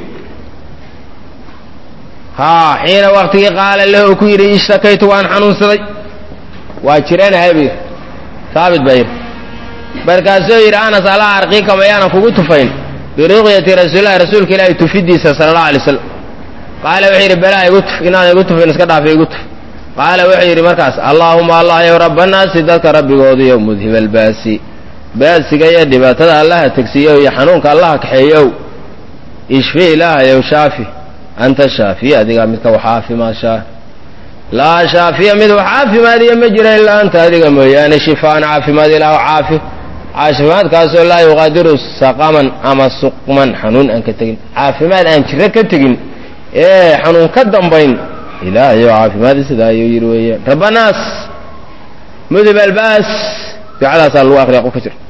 haa xiina waktigii qaala lahu ku yidhi ishtakaytu waan xanuunsaday waa jiranahay buu yidhi haabit baa yidhi markaasuu yidhi anas alaa arqiika mayaanan kugu tufayn biruqyati rasuulillahi rasuulka ilaahi tufidiisa sala allahu alay slam qaala wuxuu yidhi balaa igu tuf inaan igu tufin iska dhaafa igu tuf qaala wuxuu yidhi markaas allaahuma allah yow rabbanaasi dadka rabbigoodiyo mudhib albaasi baasiga iyo dhibaatada allaha tegsiyow iyo xanuunka allaha kaxeeyow ishfi ilaahayow shaafi anta shaafiya adigaa midka wax caafimaashaa laa shaafiya mid wax caafimaadiya ma jira ilaa anta adiga mooyaane shifaan caafimaad ilaah caafi caafimaadkaasoo laa yuqaadiru saqaman ama suqman xanuun aan ka tegin caafimaad aan jiro ka tegin ee xanuun ka dambayn ilaahayo caafimaadi sidaa ayuu yidhi weeyaan rabbanaas mudib albaas ducadaasaa lagu akriya qofka jira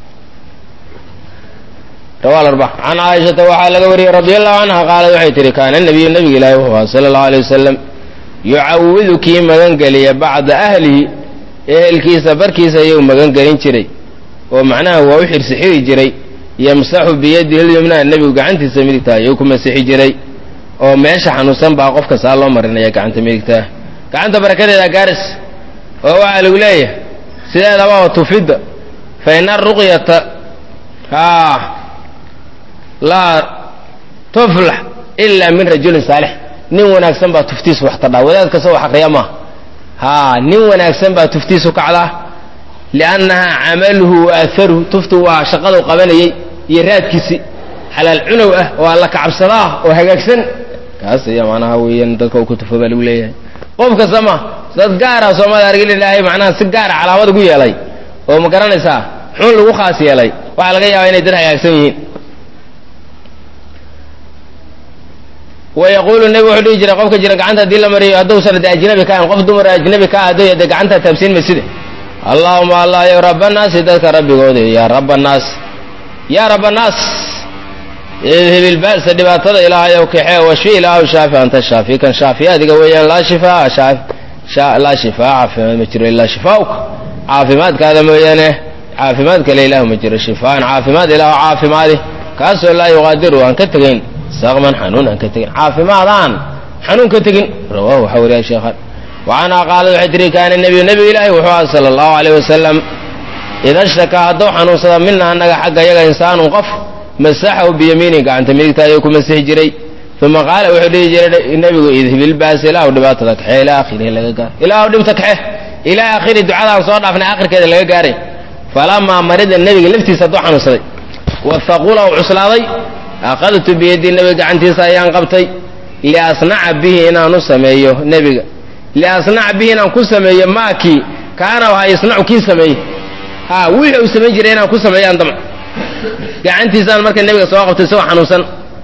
rawa arba can caaishata waxaa laga wariyey radi allahu canha qaalad waxay tihi kaana nabiyu nabiga ilaahi wuxuu aha sala allahu alay wasalam yucawidu kii magangeliya bacda ahlihi ehelkiisa barkiisa ayuu magangelin jiray oo macnaha waa u xirsi xiri jiray yamsaxu biyadihi lyumnaa nebigu gacantiisa midigta ayuu ku masixi jiray oo meesha xanuunsan baa qofka saa loo marinaya gacanta midigtaa gacanta barakadeeda gaaris oo waxaa lagu leeyahay sideedaba oo tufidda fa ina aruqyata haa laa tuflax ilaa min rajulin saalix nin wanaagsan baa tuftiisu wax tadhaa wadaad kasta wax akriya maaha haa nin wanaagsan baa tuftiisu kacdaa liannahaa camaluhu wa aharuhu tuftu waa shaqadu qabanayey iyo raadkiisi xalaal cunow ah oo alla kacabsadaa oo hagaagsan kaas ayaa macnaha weeyaan dadka uu ku tufo baa lagu leeyahay qof kasta ma dad gaara soomada argin ilaahay macnaha si gaara calaamad ugu yeelay oo ma garanaysaa xun lagu khaas yeelay waxaa laga yaabaa inay dad hagaagsan yihiin wayaquulu nebi wuxuu dhihi jiray qofka jira gacanta haddii la mariyo hadduusan de ajnabi ka ahan qof dumar ajnabi ka ah hadduu de gacanta taabsiin mayside allaahuma allah yow rabanaasi dadka rabbigooda yaa rabanaas yaa rabanaas idhib ilba'sa dhibaatada ilaahayow kaxee washfi ilaahu shaafi anta shaafi kan shaafiya adiga weeyaan laa shifaa laa shifaa caafimaad ma jiro ilaa shifaauka caafimaadkaada mooyaane caafimaad kale ilaahu ma jiro shifaan caafimaad ilaahu caafimaadi kaasoo laa yuqaadiru aan ka tegayn saqman xanuun aan ka tegin caafimaadaan xanuun ka tegin rawahu waxaa wariya sheekhan wacanhaa qaalad waxay tihi kaana nebiyu nebigu ilaahi wuxuu aha sala allahu alayh wasalam ida shtakaa hadduu xanuunsada mina annaga xagga yaga insaanun qof masaxahu biyamiini gacanta midigta ayuu ku masixi jiray uma qaala wuxuu dhihi jiray nebigu idhibilbaas ilaahu dhibaatada kaxe ilaa akhirihi laga gaaro ilaahu dhibta kaxe ilaa akhiri ducadaan soo dhaafnay akhirkeeda laga gaaray falamaa marida nebiga laftiisa hadduu xanuunsaday wahaqula u cuslaaday akhadtu biyadii nebiga gacantiisa ayaan qabtay liasnaca bihi inaanu sameeyo nebiga liasnaca bihi inaan ku sameeyo maakii kaana waha yasnacu kii sameeyey ha wixii uu samayn jiray inaan ku sameeyaan damc gacantiisaan marka nebiga soo qabtay isagoo xanuunsan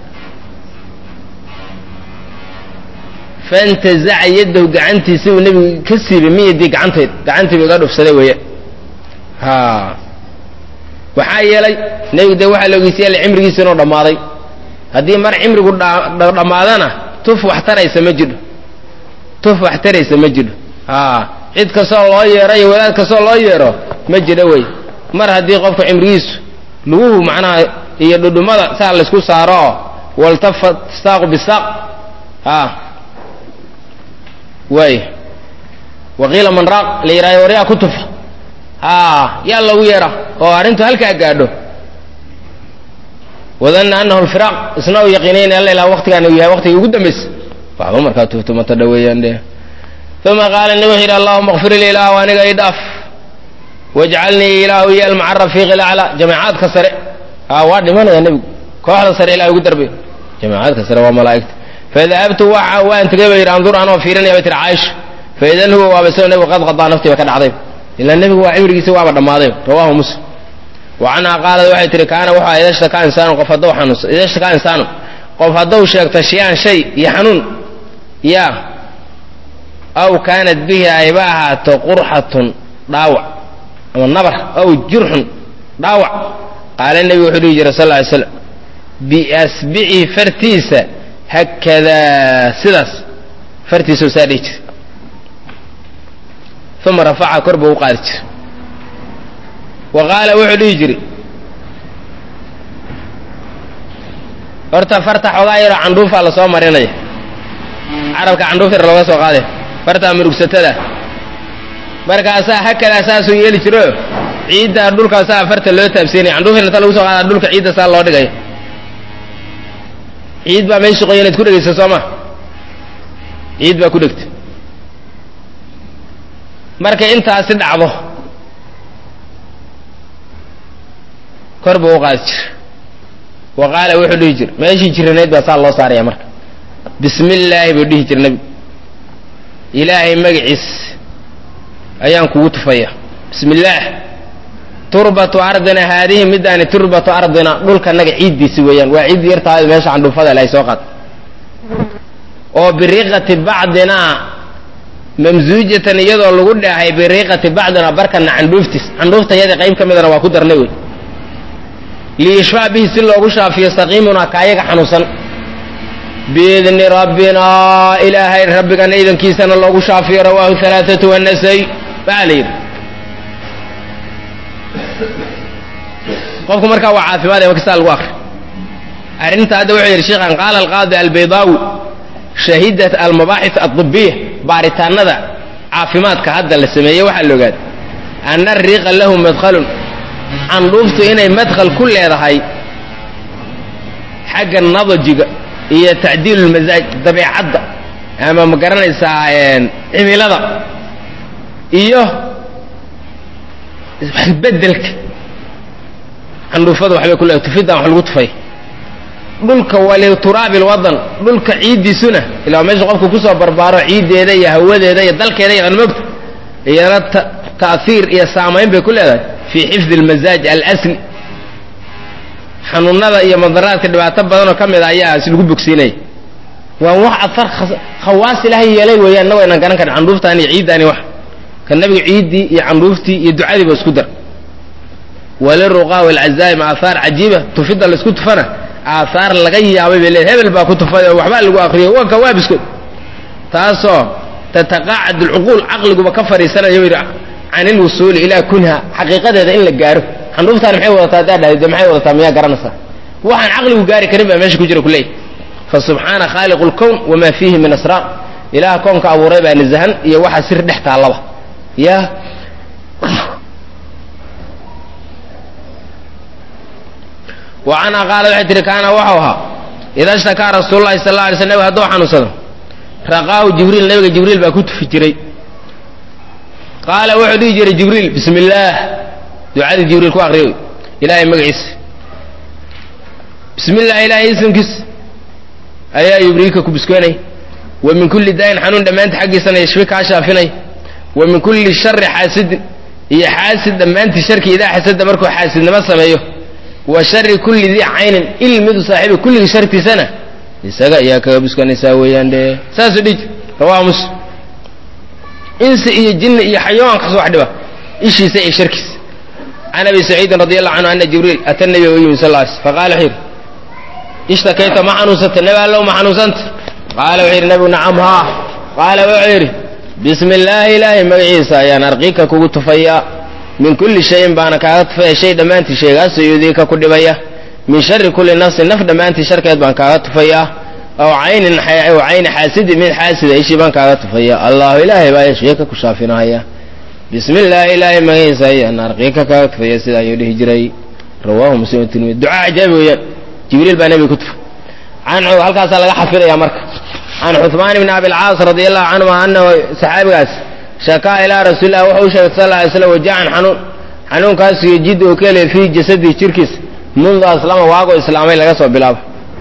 fantazaca yadahu gacantiisa uu nebigu ka siibay min yadii gacanteed gacantiibu iga dhufsaday weeye ha waxaa yeelay nebigu dee waxaa la ogeysiyaala cimrigiisa inuu dhammaaday haddii mar cimrigu dhammaadana tuf wax taraysa ma jidho tuf wax taraysa ma jidho a cid kastoo loo yeero iyo wadaad kastoo loo yeero ma jidho wey mar haddii qofka cimrigiisu luguhu macnaha iyo dhudhumada saa laysku saaro oo waltafat saaqu bisaaq a waay waqiila man raaq la yidhahdo waryaa ku tufa a yaa loogu yeera oo arrintu halkaa gaadho wadanna anahu lfiraaq isna uu yaqiinayna alla ilaa waqtigaan uu yahay waqtigii ugu dambaysa waxba markaa tuftumata dhaweeyaan de uma qaala nabi wuxuu yidhi allahuma kfir lii ilaahu aniga i dhaaf wajcalnii ilaahu yeel maca rafiiqi laclaa jamacaadka sare a waa dhimanaya nebigu kooxda sare ilahay ugu darbay jamacaadka sare waa malaa'igta fadahabtu waxa waan tegay ba yidhi andur anoo fiirinaya bay tiri caaisha faidan huwa waaba isagoo nebigu qad qadaa naftii ba ka dhacday ilaa nebigu waa cimrigiisi waaba dhammaaday rawahu muslim wa canhaa qaalad waxay tihi kaana wuxuu aha idashtakaa insaanu qof hadduu xanuunsa idashtakaa insaanu qof hadduu sheegto shiyaan shay iyo xanuun yaa aw kaanat bihi ayba ahaato qurxatun dhaawac ama nabar aw jurxun dhaawac qaala nebigu wuxuu dhihi jiray sal lla ly slam biasbicihi fartiisa hakadaa sidaas fartiisau saa dhihi jiray uma rafaca kor buu u qaadi jiray wa qaala wuxuu dhihi jiray horta farta xoogaa yaroo candhuufaa lasoo marinaya carabka candhuuf yar looga soo qaaday fartaa murugsatada markaasaa hakadaa saasuu yeeli jiro ciiddaa dhulkaasaa farta loo taabsiinaya candhuuf yarta lagu soo qaada dhulka ciidda saa loo dhigaya ciid baa meesha qoyan inaad ku dhegaysa soo ma ciid baa ku dhegta markay intaasi dhacdo kor buu u qaadi jira wa qaala wuxuu dhihi jira meeshii jiranayd baa saa loo saaraya marka bismi illaahi buu dhihi jira nebigu ilaahay magaciis ayaan kugu tufaya bismi illaah turbatu ardina haadihi midaani turbatu ardina dhulkanaga ciiddiisi weeyaan waa ciid yartaada meesha candhuufada ilahay soo qaad oo biriqati bacdinaa mamsuujatan iyadoo lagu dhaahay biriiqati bacdina barkana candhuuftiis candhuuftayada qayb ka midana waa ku darnay wey liyishfaa bihi si loogu shaafiyo saqiimunaa kaayaga xanuunsan biidni rabbinaa ilaahay rabbigana idankiisana loogu shaafiyo rawaahu alaaatu wanasay baa la yidhi qofku markaa waa caafimaad ama kastaa lagu akri arrinta hadda wuxuu yidhi sheekhan qaala alqaadi albaydaawi shahidat almabaaxith adibiya baaritaanada caafimaadka hadda la sameeyey waxaa la ogaaday ana ariiqa lahu madhalun candhuuftu inay madkhal ku leedahay xagga nadajiga iyo tacdiilu lmasaaj dabeecadda ama ma garanaysaa cimilada iyo bedelka candhuufada waxbay ku leedahay tufiddan wax lagu tufay dhulka walituraabi lwadan dhulka ciiddiisuna ilaa meesha qofku kusoo barbaaro ciiddeeda iyo hawadeeda iyo dalkeeda iyo mogta iyana ta'hiir iyo saamayn bay ku leedahay fii xifdi almasaaj alasli xanuunada iyo madaraadka dhibaato badanoo ka mid a ayaa is lagu bogsiinaya waa wax afar khawaas ilaahay yeelay weeyaan innago aynan garan karin candhuuftaan iyo ciiddaani wax ka nabiga ciiddii iyo candhuuftii iyo ducadiiba isku dar waliruqaa walcazaa'im aahaar cajiiba tufidda laisku tufana aahaar laga yaabay bay leedahay hebel baa ku tufay oo waxbaa lagu akriyay waa kawaabiskood taasoo tataqaacad alcuquul caqliguba ka fadhiisanayo yidhi can ilwusuuli ilaa kunha xaqiiqadeeda in la gaaro xandhuuftaan maxay wadataa haddaa dhahday de maxay wadataa miyaa garanaysaa waxaan caqligu gaari karin baa meesha ku jira kuleey fa subxaana khaaliqu lkown wamaa fiihi min asraar ilaah koonka abuuray baa nasahan iyo waxa sir dhex taallaba ya wa canha qaala waxay tihi kaana waxau ahaa ida shtakaa rasuulu lahi sal la alay sl nabig hadduu xanuunsado raqaahu jibriil nabiga jibriil baa ku tufi jiray qaala wuxuu dhihi jiray jibriil bismi illaah ducadii jibriil ku akriyo ilaahay magaciisa bismi illah ilaahay ismkiis ayaa yubriika ku biskoonay wa min kulli daayin xanuun dhammaanta xaggiisana yashfi kaa shaafinay wa min kulli shari xaasidin iyo xaasid dhammaantii sharki idaa xasada markuu xaasidnimo sameeyo wa shari kulli dii caynin il midu saaxiiba kulligii shartiisana isaga ayaa kaga biskanaysaa weeyaan de saasuu dhiji rawaha muslim insi iyo jinni iyo xayawaankaas wax dhiba ishiisa iyo sharkiisa can abi saciidin radi allahu canhu ana jibriil ata nabiga u yimi sal ly faqala wuxuu yidhi ishtakayta ma xanuunsata nebi allow ma xanuunsanta qaala wuxuu yidhi nabigu nacam haa qaala wuxuu yidhi bismi illaahi ilaahay magaciisa ayaan arqiika kugu tufayaa min kulli shayin baana kaaga tufaya shay dhammaantii sheegaasoo yudiika ku dhibaya min shari kulli nafsin naf dhammaantii sharkeed baan kaaga tufayaa aw caynin aw cayni xaasidin mid xaasida ishii baan kaaga tufaya allahu ilaahay baa yashfiika ku shaafinahaya bismi illaahi ilaahay magaciisa ayaan arqiika kaaga tufaya sida ayuu dhihi jiray rawaahu muslim tirmidi ducaa cajaabi weeyaan jibriil baa nebiga ku tufa can halkaasaa laga xafidaya marka can cuثmaan bni abilcaas radi allahu canhuma anahu saxaabigaas shakaa ilaa rasuuli lah wuxuu u sheegay sal ly slam wajacan xanuun xanuunkaasu yejid uu ka helay fii jasadihi jirkiisa mundu aslama waagoo islaamay laga soo bilaabo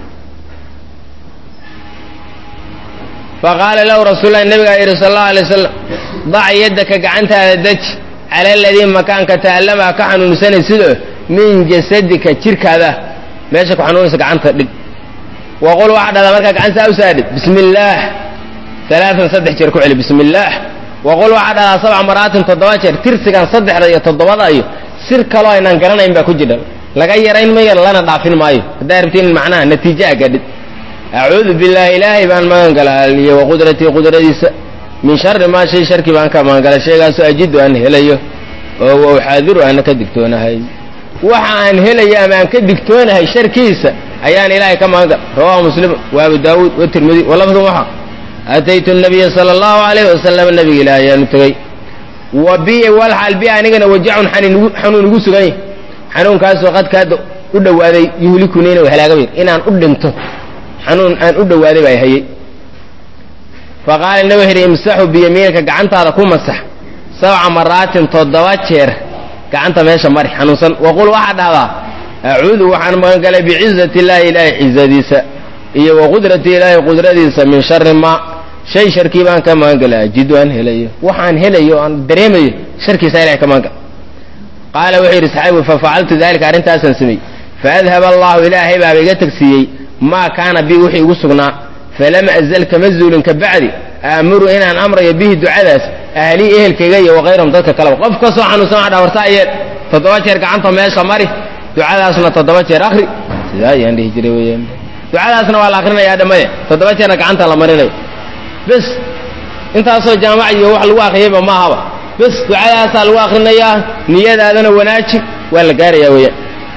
faqaala lahu rasuullahi nabigaa yidhi sal allahu alay wasalam dac yaddaka gacantaada dej cala aladii makaanka ta'allamaa ka xanuunsanay sidoo min jasadika jirkaada meesha ku xanuunaysa gacanta dhig waqul waxaa dhahdaa markaa gacantaa u saadhid bismi illaah alaaan saddex jeer ku celi bismi illaah waqul waxaa dhahdaa sabca maraatin toddoba jeer tirsigan saddexda iyo toddobada iyo sir kaloo aynaan garanayn baa ku jidha laga yarayn mayo lana dhaafin maayo haddaa rabtiin macnaha natiijo a gadhid acuudu billaahi ilaahay baan magan galaa iyo waqudratii qudradiisa min shari maa shay sharkii baan ka magan gala sheegaasoo ajidu aan helayo oo wa uxaadiru aana ka digtoonahay waxa aan helayo ama aan ka digtoonahay sharkiisa ayaan ilaahay ka magan gala rawahu muslim wa abu daawuud watirmidi walafdun waxa ataytu nabiya sala allahu alayhi wasalam nabiga ilaah ayaanu tegey wa bi walxaal bi anigana wajacun xanuun igu sugan yahy xanuunkaasoo qadkaada u dhowaaday yuhlikuni inuu halaagaba yir inaan u dhinto xanuun aan u dhowaaday baa hayey faqaala nabi wuxu yidhi imsaxu biyamiinika gacantaada ku masax sabca maraatin toddoba jeer gacanta meesha mari xanuunsan waqul waxaa dhahdaa acuudu waxaan magan galay bicizati illaahi ilaahay cizadiisa iyo waqudrati ilaahay qudradiisa min shari maa shay sharkii baan ka magan galay ajidu aan helayo waxaan helayo o aan dareemayo sharkiisa ilahay ka magan gal qaala wuxuu yidhi saxaabigu fafacaltu dalika arrintaasaan sameeyey faadhaba allahu ilaahay baaba iga tagsiiyey maa kaana bi wixii igu sugnaa falam azal kama zuulin ka bacdi aamuru inaan amrayo bihi ducadaas ahlii ehelkayga iyo wakayrahum dadka kaleba qof kastoo xanuunsan waxa dha wartaa yeel toddoba jeer gacanta meesha mari ducadaasna toddoba jeer akri sidaa ayaan dhihi jiray weyaan ducadaasna waa la akrinayaa dhammaye toddoba jeerna gacanta la marinayo bes intaasoo jaamac iyo wax lagu akriyayba maahaba bes ducadaasaa lagu akrinayaa niyadaadana wanaaji waa la gaarayaa weeyaan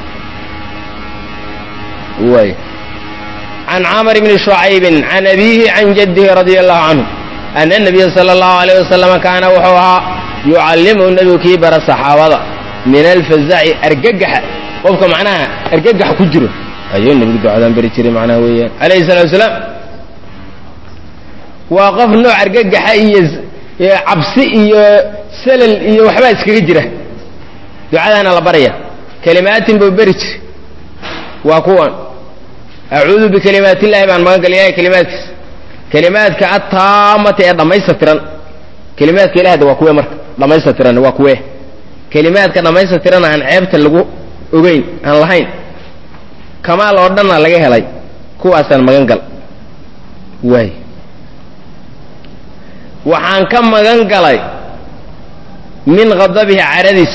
waay can camr bni shucaybin can abiihi can jaddihi radia allahu canhu ana nabiya sala allahu alayh wasalama kaana wuxuu ahaa yucallimu nebigu kii bara saxaabada min alfazaci argagaxa qofka macnaha argagax ku jiro ayuu nebigu ducadan beri jiray macnaha weeyaan calayhi salatu wasalaam waa qof nooc argagaxa iyo cabsi iyo salal iyo waxbaa iskaga jira ducadaana la baraya kelimaatin buu beri jiray waa kuwan acuudu bikalimaat illahi baan magan gal ilahay kelimaadkiisa kelimaadka attaamati ee dhammaystatiran kelimaadka ilahda waa kuwe marka dhammaystatiran waa kuwe kelimaadka dhammaystatiran aan ceebta lagu ogeyn aan lahayn kamaal oo dhanna laga helay kuwaasaan magan gal waay waxaan ka magan galay min khadabihi caradiis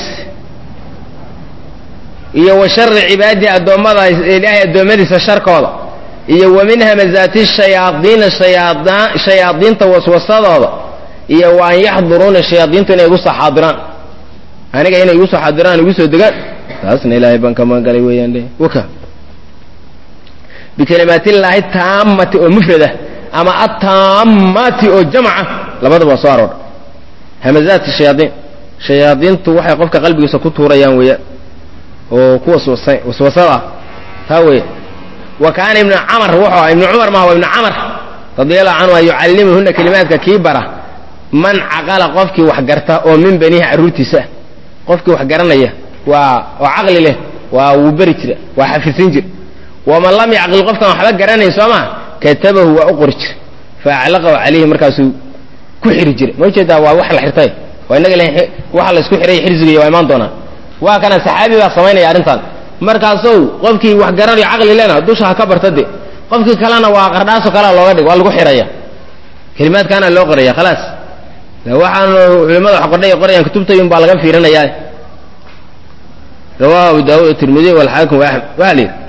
iyo wa shari cibaadihi addoommada ilaahay addoommadiisa sharkooda iyo wa min hamazaati shayaadiina shayaadiinta waswasadooda iyo wa an yaxduruuna shayaadiintu inay igu soo xaadiraan aniga inay igu soo xaadiraan igu soo degaan taasna ilaahay baan ka magan galay weeyaan de waka bikalimaatillaahi taamati oo mufrada ama ataamati oo jamca labadaba waa soo aroor hamazaati shayaadiin shayaadiintu waxay qofka qalbigiisa ku tuurayaan weeyaan oo ku waswasada ah taa weya wa kaana ibnu camar wuxuu aha ibnu cumar maha waa ibnu camar radiallahu canhu yucallimuhuna kelimaadka kii bara man caqala qofkii wax garta oo min banihi carruurtiisa ah qofkii wax garanaya waa oo caqli leh waa wuu beri jira waa xafisin jir waman lam yacqil qofkaan waxba garanayn soo maa katabahu waa u qori jira fa aclaqahu calayhi markaasuu ku xiri jira ma ujeedaa waa wax la xirtay waa inaga waxa la isku xiray xirsigiiy waa imaan doonaa waa kana saxaabi baa samaynaya arrintan markaasow qofkii wax garanayo caqli lena dusha ha ka barta de qofkii kalena waa qardhaaso kalea looga dhig waa lagu xiraya kelimaadkaana loo qoraya khalaas waxaan culimada wax qordhay qorayaan kutubtayun baa laga fiirinayaa rawahu abu daawud tirmidiy walxaakim wa axmed waa la yidhi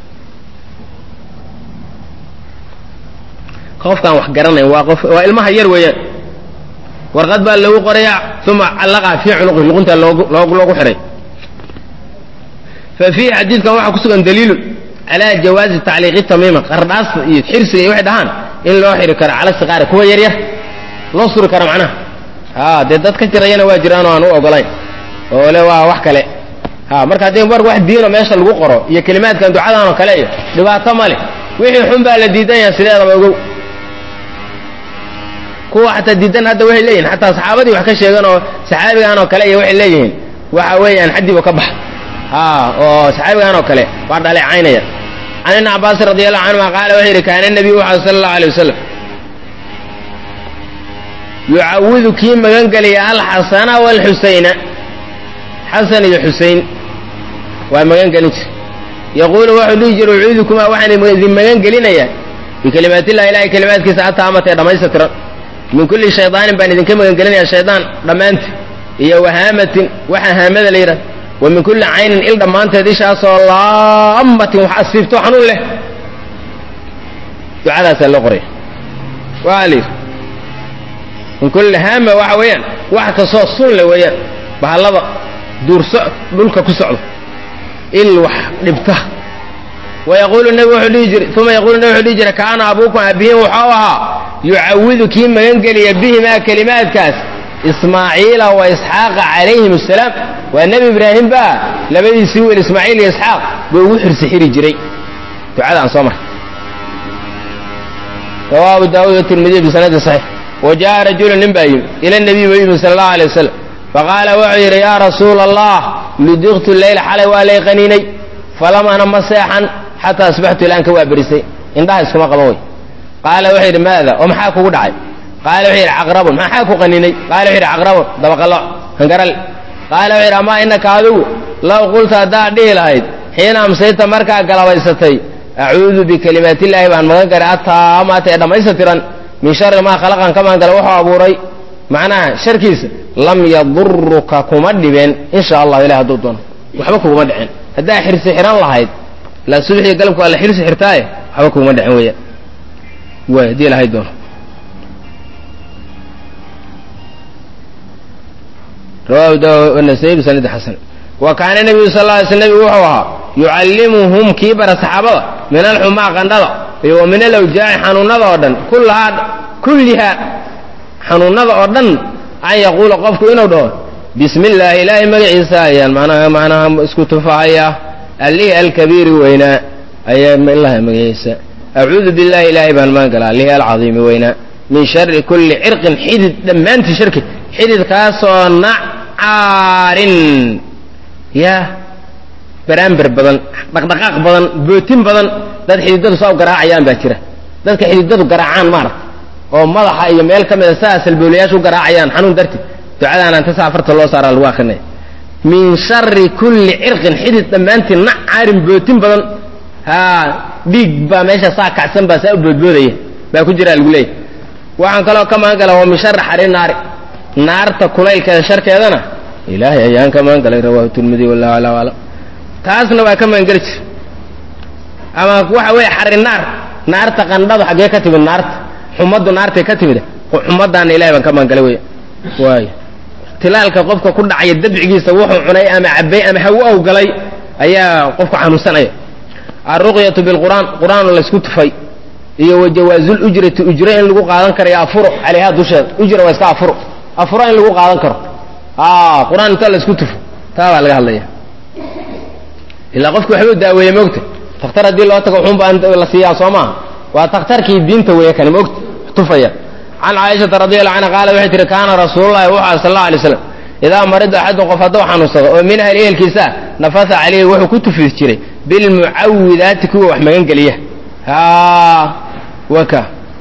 qofkaan wax garanayn waa qof waa ilmaha yar weeyaan warqad baa lagu qorayaa uma callaqaa fii cunuqi luqunta loogu loogu xihay fa fiihi xadiidkan waxaa ku sugan daliilun calaa jawaazi tacliiqi tamiima qardhaasta iyo xirsiga iyo waxay dhahaan in loo xiri karo cala siqaari kuwa yaryar loo suri karo macnaha ha dee dad ka jirayana waa jiraan oo aan u ogolayn oo le waa wax kale ha marka haddii mar wax diino meesha lagu qoro iyo kelimaadkan ducadan oo kale iyo dhibaato ma leh wixii xun baa la diidan yaha sideedaba ogow kuwa xataa diidan hadda waxay leeyihin xataa saxaabadii wax ka sheegan oo saxaabigan oo kale iyo waxay leeyihiin waxa weeyaan xaddiiba ka baxa ha oo saxaabigan oo kale waa dhaleecaynaya can ibni cabaasin radi allahu canhuma qaala wuxuu yidhi kaana nabiyu waxa sala allahu alay wasalam yucawidu kii magan gelaya alxasana waalxusayna xasan iyo xusein waa magan gelin jir yaquulu wuxuu dhihi jira ucuudukumaa waxaan idin magan gelinayaa bikalimaatillahi ilahay kalimaadkiisa ataamata ee dhammaystatiran min kulli shaydaanin baan idinka magan gelinayaa shaydaan dhammaanti iyo wahaamatin waxa haamada la yidhahda wa min kulli caynin il dhammaanteed ishaasoo laamatin wax asiibto xanuun leh ducadaasaa loo qoraya waa la yidhi min kulli haama waxa weeyaan wax kastoo sun le weeyaan bahallada duurso dhulka ku socdo il wax dhibta wayaquulu nabi wuxuu dhihi jiray uma yaquulu nabi wuxuu dhihi jiray kaana abuukum aabihiin wuxuu ahaa yucawidu kii magangeliya bihimaa kelimaadkaas ismaaciila wa isxaaqa calayhim asalaam waa nebi ibraahim baa labadiisii wiil ismaaciil iyo isxaaq buu ugu xirsi xiri jiray ducada aan soo marray rawahu abu daawud watirmidiy bisanadi saxiix wa jaءa rajulu nin baa yimi ila nabiy buu yimi sala allahu alay wasalam faqaala wuxuu yidhi yaa rasuula allah ludiqtu leyla xalay waa lay qaniinay falam ana ma seexan xataa asbaxtu ilaan ka waa berisay indhaha iskuma qaban way qaala wuxuu yidhi maada oo maxaa kugu dhacay qaala wuxuu yidhi caqrabun maxaa ku qaninay qaala wuxuu yidhi caqrabun dabaqalo hangaral qaala wuxuu yidhi amaa innaka adigu low qulta haddaad dhihi lahayd xiina amsayta markaa galabaysatay acuudu bikalimaatillaahi baan magan garay attaamaata ee dhammaystatiran min shari maa khalaqan ka magan gala wuxuu abuuray macnaha sharkiisa lam yaduruka kuma dhibeen insha allahu ilahi hadduu doono waxba kuguma dhicin haddaa xirsi xihan lahayd la subaxiyo galabku waa la xirsi xirtaaye waxba kuguma dhicin weeyaan waay haddii ilahay doono rawahu daw nasai bisanadi xasan wa kaana nabiyu sal lla alay sl nebigu wuxuu ahaa yucallimuhum kii bara saxaabada min alxumaa qandhada iyo wa min alawjaaci xanuunada oo dhan kullahaa kullihaa xanuunada oo dhan an yaquula qofku inuu dhaho bismi illaahi ilaahay magaciisa ayaan manaha macnaha isku tufahayaa allihii alkabiiri weynaa ayaa ilaha magaysa acuudu billahi ilaahay baan magan galaa lihi alcadiimi weynaa min shari kulli cirqin xidid dhammaantii sharki xididkaasoo nacaarin ya baraamber badan dhaqdhaqaaq badan bootin badan dad xididadu saa u garaacayaan baa jira dadka xididadu garaacaan maaragta oo madaxa iyo meel ka mida saa salboolayaasha u garaacayaan xanuun darti ducadaana inta saa afarta loo saaraa lagu akrinaya min shari kulli cirqin xidid dhammaantii nacaarin bootin badan haa dhiig baa meesha saa kacsan baa saa u boodboodaya baa ku jiraa lagu leeyahy waxaan kaloo ka magan gala waa min shari xari naari naarta kulaylkeeda sharkeedana ilaahay ayaan ka magan galay rawahu tirmidi wallahu ala aclam taasna waa ka magan geli jir ama waxa weeye xari naar naarta qandhadu xaggee ka timid naarta xumaddu naartay ka timid xumadaana ilahay baan ka magan galay wey waayo tilaalka qofka ku dhacaya dabcigiisa wuxuu cunay ama cabay ama hawo ow galay ayaa qofku xanuunsanaya alruqyatu bilqur'aan qur'aan laysku tufay iyo wajawaazul ujrati ujro in lagu qaadan karayo afuro calayha dusheeda ujra waa iska afuro afuro in lagu qaadan karo qur-aan inta laysku tufo taa baa laga hadlaya ilaa qofki waxbuu daaweeye moogta takhtar haddii loo tago wuxuun baa la siiyaa soo maaha waa takhtarkii diinta weeye kani moogta tufaya can caaishata radiallahu canha qaalat waxay tihi kaana rasuululahi wuxuu aha sal alla alay slam idaa marida axadun qof hadduu xanuunsado oo min ahli ehelkiisa nafasa calayhi wuxuu ku tufi jiray bilmucawidaati kuwa wax magangeliya ha waka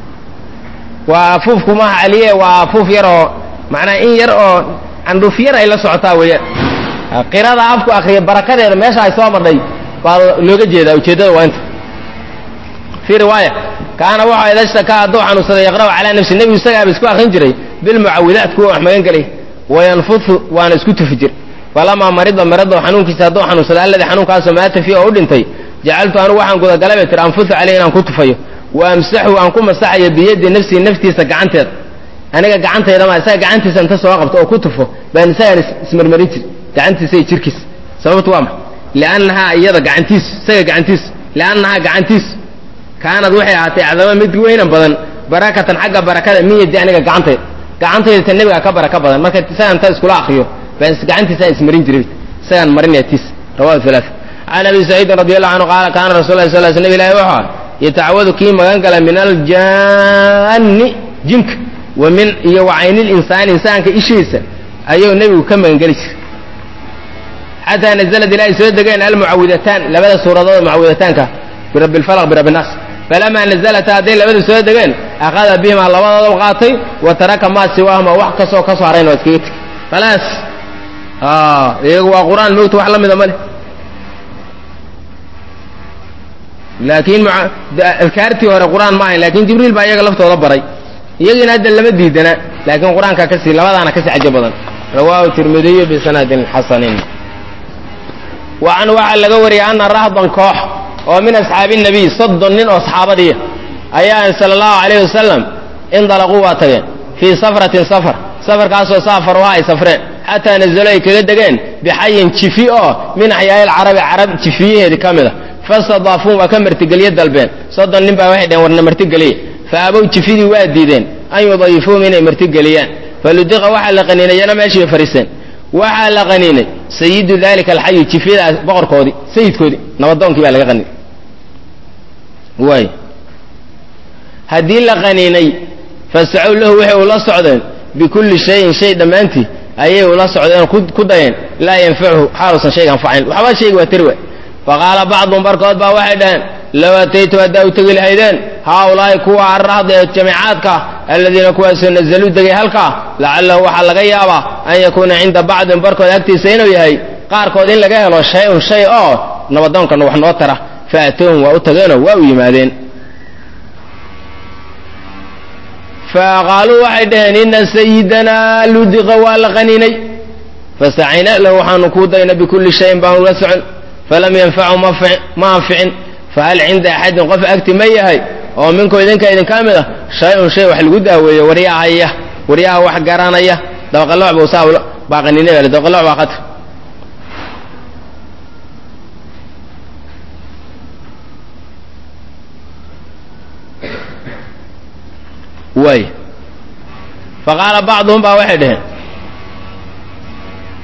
waa afuufku maaha caliye waa afuuf yar oo macnaa in yar oo candhuuf yar ay la socotaa weeyaan qirada afku akriya barakadeeda meesha ay soo madhay baa looga jeedaa ujeeddada waa inta fii riwaaya kaana wuxuu idashtakaa hadduu xanuunsaday yaqra'u calaa nafsi nebigu isagaaba isku akrin jiray bilmucawidaat kuwa wax magan gelay wayanfudu waana isku tufi jir falamaa marida marado xanuunkiisa hadduu xanuunsada alladii xanuunkaasoo maata fii oo u dhintay jacaltu anigu waxaan gudagalay bay tiri anfusu caleyh inaan ku tufayo wa amsaxu aan ku masaxayo biyadi nafsii naftiisa gacanteeda aniga gacantaydama isaga gacantiisa inta soo qabto oo ku tufo baan isagaan ismarmarin jir gacantiisa iyo jirkiisa sababtu waa maxa liannahaa iyada gacantiisu isaga gacantiisu liannahaa gacantiisu kaanad waxay ahaatay acdama mid weynan badan barakatan xagga barakada min yadi aniga gacantayda gacantayda ta nebigaa ka baraka badan marka isagaan ta iskula akriyo baan gacantiisaan ismarin jiray isagaan marinaya tiis rawahu halaa can abi saciidin radi allahu canhu qaala kaana rasul lah sal sl nab ilahi wuxuu aha yatacawadu kii magan gala min aljaanni jinka wa min iyo wa caynilinsaan insaanka ishiisa ayuu nebigu ka magangeli jiray xataa nazalad ilaahay soo degeen almucawidataan labada suuradood mucawidataanka birabbi lfalq birabbi naas falamaa nazalata hadday labada soo degeen akhada bihimaa labadooda qaatay wa taraka maa siwaahuma wax kastoo ka soo harayn waa iskaga tegey khalaas iyagu waa qur-aan moogta wax la mida ma leh laakiin adkaartii hore qur-aan ma ahayn lakin jibriil baa iyaga laftooda baray iyagiina hadda lama diidana laakiin qur-aanka kasi labadaana kasi cajo badan rawaahu tirmidiyu bisanadin xasanin wa can waxaa laga wariyay ana rahdan koox oo min asxaabi nabiy soddon nin oo saxaabadiiya ayaa sala allahu calayh wasalam indalaquu waa tageen fii safratin safar safarkaasoo saafaruha ay safreen xataa nazalo ay kaga degeen bixayin jifi oo min axyaai alcarabi carab jifiyaheedii ka mid a fastadaafuun waa ka martigeliye dalbeen soddon nin baa waxay dheheen warna martigeliye fa abow jifidii waa diideen an yudayifuum inay martigeliyaan faludiqa waxaa la qaniinay yana meeshii fariiseen waxaa la qaniinay sayidu dalika alxayi jifyadaas boqorkoodii sayidkoodii nabadoonkii baa laga qaniinay waay haddii la qaniinay fasacow lahu waxay ula socdeen bikulli shayin shay dhammaantii ayay ula socdeen ku dayeen laa yanfachu xaaluusan shayga anfacayn waxba shayga waa tari waay faqaala bacduhum barkood baa waxay dhaheen low ataytu haddaa u tegi lahaydeen haaulaahi kuwa arrahda ee jamiicaadka aladiina kuwaasoo nazaluu degay halkaa lacalahu waxaa laga yaabaa an yakuuna cinda bacdin barkood agtiisa inuu yahay qaarkood in laga helo shay-un shay oo nabadoonkana wax noo tara fa atowhum waa u tageenoo waa u yimaadeen faqaaluu waxay dhaheen ina sayidanaa ludiqa waa la qaniinay fasacayna lahu waxaanu kuu dayna bikulli shayin baanu la socon falam yanfacu ma anficin fahal cinda axadin qof agti ma yahay oo minku idinka idinka mid ah shay-un shay wax lagu daaweeyo waryahaya waryaha wax garanaya dabaqaloc buu saa baaqanine bale dabaqaloc baa khatar waay faqaala bacduhum baa waxay dhaheen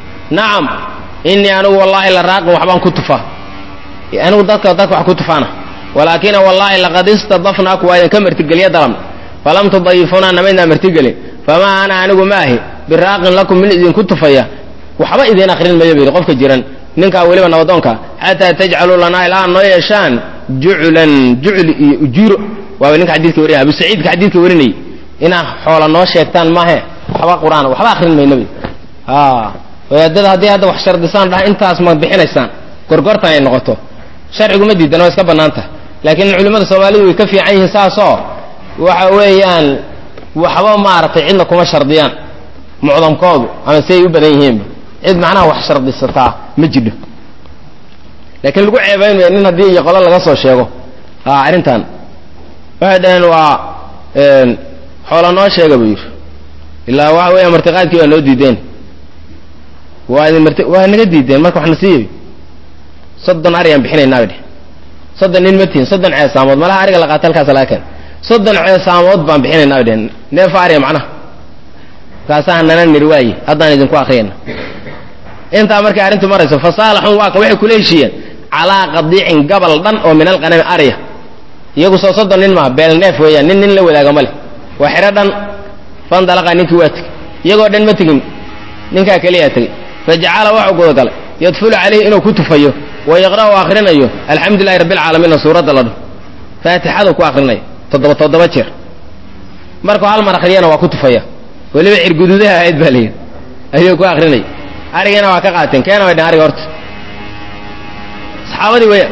nacam inii anigu wallaahi la raaqin waxbaan ku tufaa anigu dadka dadka wax ku tufaana walaakina wallaahi laqad istadafnaaku waa idinka martigeliya dalabna falam tudayifunaa namaydnaa martigelin famaa ana anigu maahi biraaqin lakum min idinku tufaya waxba idiin akrin mayo bu yidhi qofka jiran ninkaa weliba nabadoonka xataa tajcaluu lanaa ilaa noo yeeshaan juclan jucli iyo ujuuro waaba ninka xadiidka warinaya abu saciidka xadiidka warinayay inaa xoola noo sheegtaan maahe waxba qur-aan waxba akrin mayno bu wadaadada haddii hadda wax shardisaan dhaha intaas ma bixinaysaan gorgortan ay noqoto sharcigu ma diidan waa iska bannaan tahay laakiin culimmada soomaalidu way ka fiican yihiin saasoo waxa weeyaan waxba maaragtay cidna kuma shardiyaan mucdamkoodu ama si ay u badan yihiinba cid macnaha wax shardisataa ma jidho laakiin lagu ceebaynmaya nin haddii iyo qolo laga soo sheego arrintan waxay dhaheen waa xoola noo sheega buu yidhi ilaa waxa weeya martiqaadkii waa noo diideen waa idin marti waa naga diideen marka waxna siiyabi soddon ariyaan bixinaynaa bay dheh soddon nin ma tihin soddon ceesaamood malaha ariga la qaata halkaas laga keen soddon ceesaamood baan bixinaynaa bay dheheen neefa ariya macnaha markaasaa nana niri waaye haddaan idinku akriyayna intaa markay arrintu marayso fasaalaxun waa ka waxay kula heshiiyeen calaa qadiicin gabal dhan oo min alqanami arya iyagu soo soddon nin maaha beel neef weeyaan nin nin la wadaaga ma leh waa xidho dhan fandalaqa ninkii waa tegey iyagoo dhan ma tegin ninkaa keliyaa tegey fajacala waxuu gudagalay yadfulu calayhi inuu ku tufayo wa yaqra'u akrinayo alxamdu lilahi rabbi alcaalamiina suuradda la dho faatixadu ku akrinayo toddoba toddoba jeer markuu hal mar akriyana waa ku tufaya weliba cirguduudaha ahayd baa layidhi ayuu ku akrinaya arigiina waa ka qaateen keena way dheen ariga horta saxaabadii weya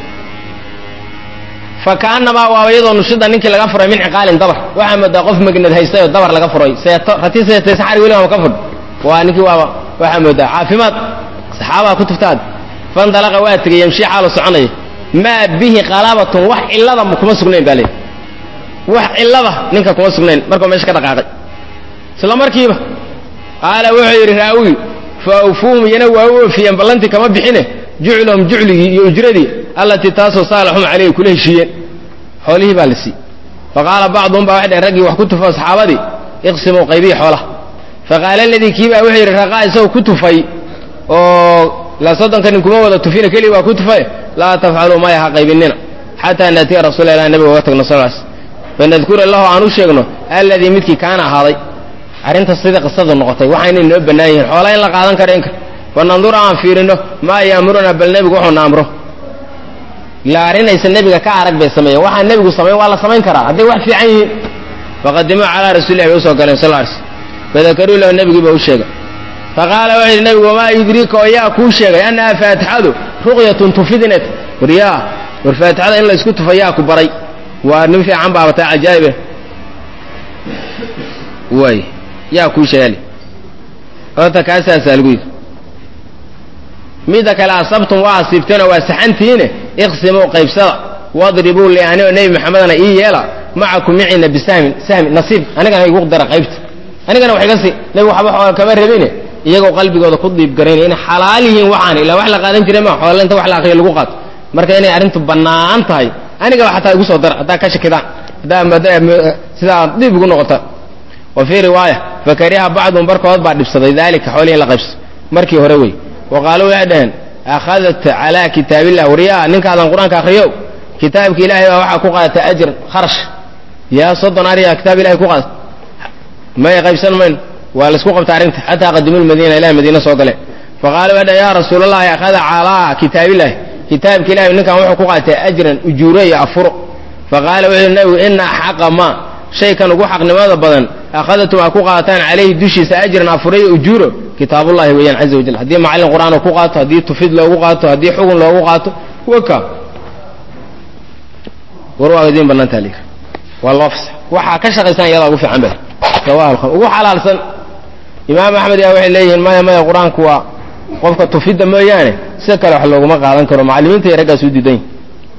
fa kaanamaa waaba iyadoo nushida ninkii laga furay min ciqaalin dabar waxaa moodaa qof magnad haystay oo dabar laga furay seeto rati seetaysan xarig weliba ma ka fudh waa ninkii waaba waxaa moodaa caafimaad saxaabaa ku tuftaad fandalaqa waa tegay yamshii xaalu soconaya maa bihi qalabatun wax cillada kuma sugnayn baa leeyi wax cillada ninka kuma sugnayn markuu meesha ka dhaqaaqay isla markiiba qaala wuxuu yidhi raawi fa awfuuhum iyana waa u oofiyeen ballantii kama bixine juclahum jucligii iyo ujradii allatii taasoo saalaxum caleyhi kula heshiiyeen xoolihii baa la siiyey fa qaala bacduhum baa waxay dhaheen raggii wax ku tufo saxaabadii iqsimuu qaybihi xoolaha fa qaala aladii kii baa wuxuu yidhi raqaa isagoo ku tufay oo la soddonka nin kuma wada tufina keliya waa ku tufay laa tafcaluu maya ha qaybinina xataa naatiya rasuula ilah nabiga uga tagno sal s fanadkura lahu aan u sheegno alladii midkii kaana ahaaday arrinta sida qisadu noqotay waxaynay noo bannaan yihiin xoolaa in la qaadan karo inka fa nandura aan fiirino maa yaamuruna bal nebigu wuxuuna amro ilaa arrinaysa nebiga ka arag bay sameeyeen waxaa nebigu samayn waa la samayn karaa hadday wax fiican yihiin faqadimuu calaa rasuulilah bay usoo galeen sal s fadakaruu lahu nebigii ba u sheegay faqaala wuxuu yidhi nebigu wamaa yudriika oo yaa kuu sheegay annaha faatixadu ruqyatun tufidinat waryaa war faatixada in laysku tufa yaa ku baray waa nin fiican baabataa cajaa'ibe waay yaa kuu sheegali horta kaasaasaa lagu yidhi midda kale asabtum waa asiibteenoo waa saxantiine iqsimuu qaybsada wadribuu li ani oo nebi maxamedana ii yeela macakum micina bisahmin sahmi nasiib anigana igu dara qaybta anigana wax iga sii nebigu waxba xoola kama rabine iyagoo qalbigooda ku diib garaynaya inay xalaal yihiin waxaan ilaa wax la qaadan jiray ma xoola inta wax la akriyo lagu qaato marka inay arrintu bannaan tahay anigaba xataa igu soo dara haddaa ka shakidaan haddaa sidaa diib ugu noqota wa fii riwaaya fakariha bacduhum barkood baa dhibsaday daalika xoolihii la qaybso markii hore wey wa qaaluu waxay dhaheen akhadat calaa kitaabillah waryaa ninkaadan qur-aanka akriyo kitaabka ilaahay baa waxaa ku qaadatay ajr kharash yaa soddon ariya kitaab ilahay ku qaadata may qaybsan mayno waa laisku qabta arrinta xataa qadimu lmadiina ilahay madiina soo gale faqaalu waxay dhaheen yaa rasuulallahi akhada calaa kitaabillahi kitaabka ilahay ninkan wuxuu ku qaatay ajran ujuuro iyo afuro faqaala wuxuu yidhi nabigu ina xaqa ma shaykan ugu xaqnimada badan akhadatum aa ku qaataan calayhi dushiisa ajran afuro iyo ujuuro kitaabullahi weeyaan caza wajal haddii macallin qur'aan ku qaato haddii tufid loogu qaato haddii xugun loogu qaato waka war waa idiin bannaantaa layidhi waa loo fasax waxaa ka shaqaysan iyadaa ugu fiican ba rawaha ugu xalaalsan imaam axmed yaa waxay leeyihiin maya maya qur-aanku waa qofka tufidda mooyaane si kale wax looguma qaadan karo macallimiinta iyo raggaas u diidan yihin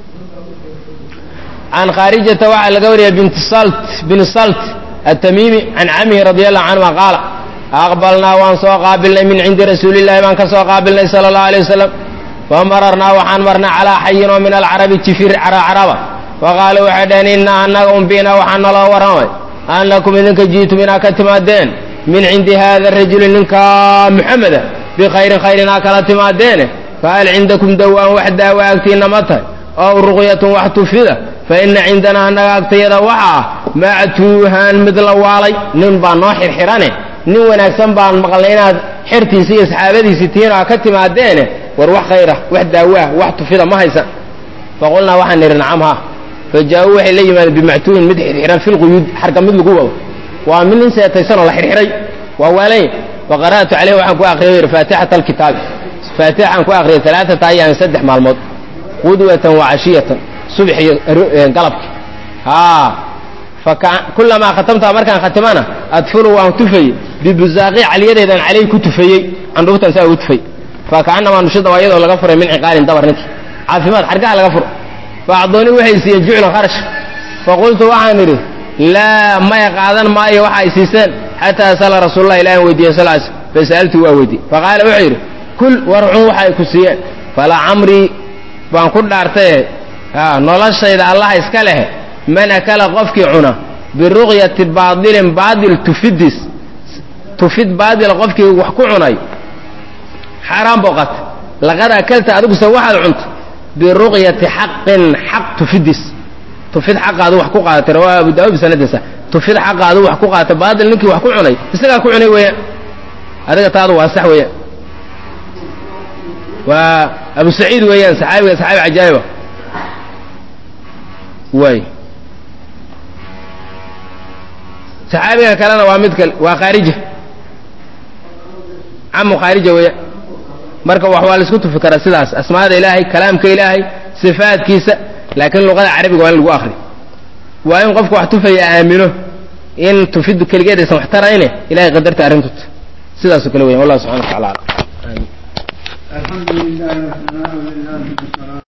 can khaarijata waxaa laga wariyay bint salt bin salt atamiimi can camihi radi allahu canhuma qaala aqbalnaa waan soo qaabilnay min cindi rasuulillahi baan ka soo qaabilnay sala allahu alay wasalam famararnaa waxaan marnay calaa xayin oo min alcarabi jifir caraba faqaaluu waxay dhaheen inna annaga umbina waxaa naloo warramay annakum idinka jiitum inaa ka timaadeen min cindi hada rajuli ninka muxameda bikhayrin khayrin aa kala timaadeene fahal cindakum dawaan wax daawa agtiinna ma tahay ow ruqyatun wax tufida fa ina cindanaa annaga agtayada waxa ah mactuuhan mid la waalay nin baa noo xirxirane nin wanaagsan baan maqlay inaad xertiisi iyo saxaabadiisii tihiin oo ka timaadeene war wax khayra wax daawaa wax tufida ma haysan faqulnaa waxaan nidhi nacam ha fa jaa-uu waxay la yimaadeen bimactuuhin mid xirxiran filquyuud xarga mid lagu wado waa mid nin seetaysan oo la xirxiray waa waalanya faqara'tu caleyhi waxaan ku akriyay yidhi faatixata alkitaabi faatixaan ku akriyay alaaata ayaamin saddex maalmood qudwatan wa cashiyatan subax iyo galabki haa kulamaa khatamtaa markaan khatimana adfuru waan tufayey bibuzaaqi caliyadeedan caleyh ku tufayey candhuuftan saa ugu tufay fakaanamaa nushida waa iyadoo laga furay min ciqaalin dabar ninkii caafimaad xargaha laga furo faacdooni waxay siiyeen juclan kharash faqultu waxaan idhi laa maya qaadan maayo waxa ay siiseen xataa asala rasuululah ilahan weydiiyey sal sl fasa'altu waa weydiye faqaala wuxuu yidhi kul warcun waxa ay ku siiyeen falaa camrii baan ku dhaartaye noloshayda allaha iska leh man akala qofkii cuna biruqyati baadilin baadil tufidis tufid baadila qofkii wax ku cunay xaaraan booqat laqad akalta adiguse waxaad cunta biruqyati xaqin xaq tufidis tufid xaqa adu wax ku qaadatay rawaa abu daawud bisanadiisa tufid xaqa adu wax ku qaadatay baadil ninkii wax ku cunay isagaa ku cunay weeyaan adiga taadu waa sax weeyaan waa abu saciid weeyaan saxaabiga saxaabi cajaa'iba waay saxaabiga kalena waa mid kale waa khaarija camu khaarija weeyaan marka wax waa la isku tufi karaa sidaas asmaada ilaahay kalaamka ilaahay sifaadkiisa laakiin luqada carabiga waa in lagu akri waa in qofku wax tufaya aamino in tufidu keligeed aysan wax tarayne ilahay qadarta arrintut sidaasoo kale weyan wallah subxana wa tacala alam الحمد لله والصلاة والسلام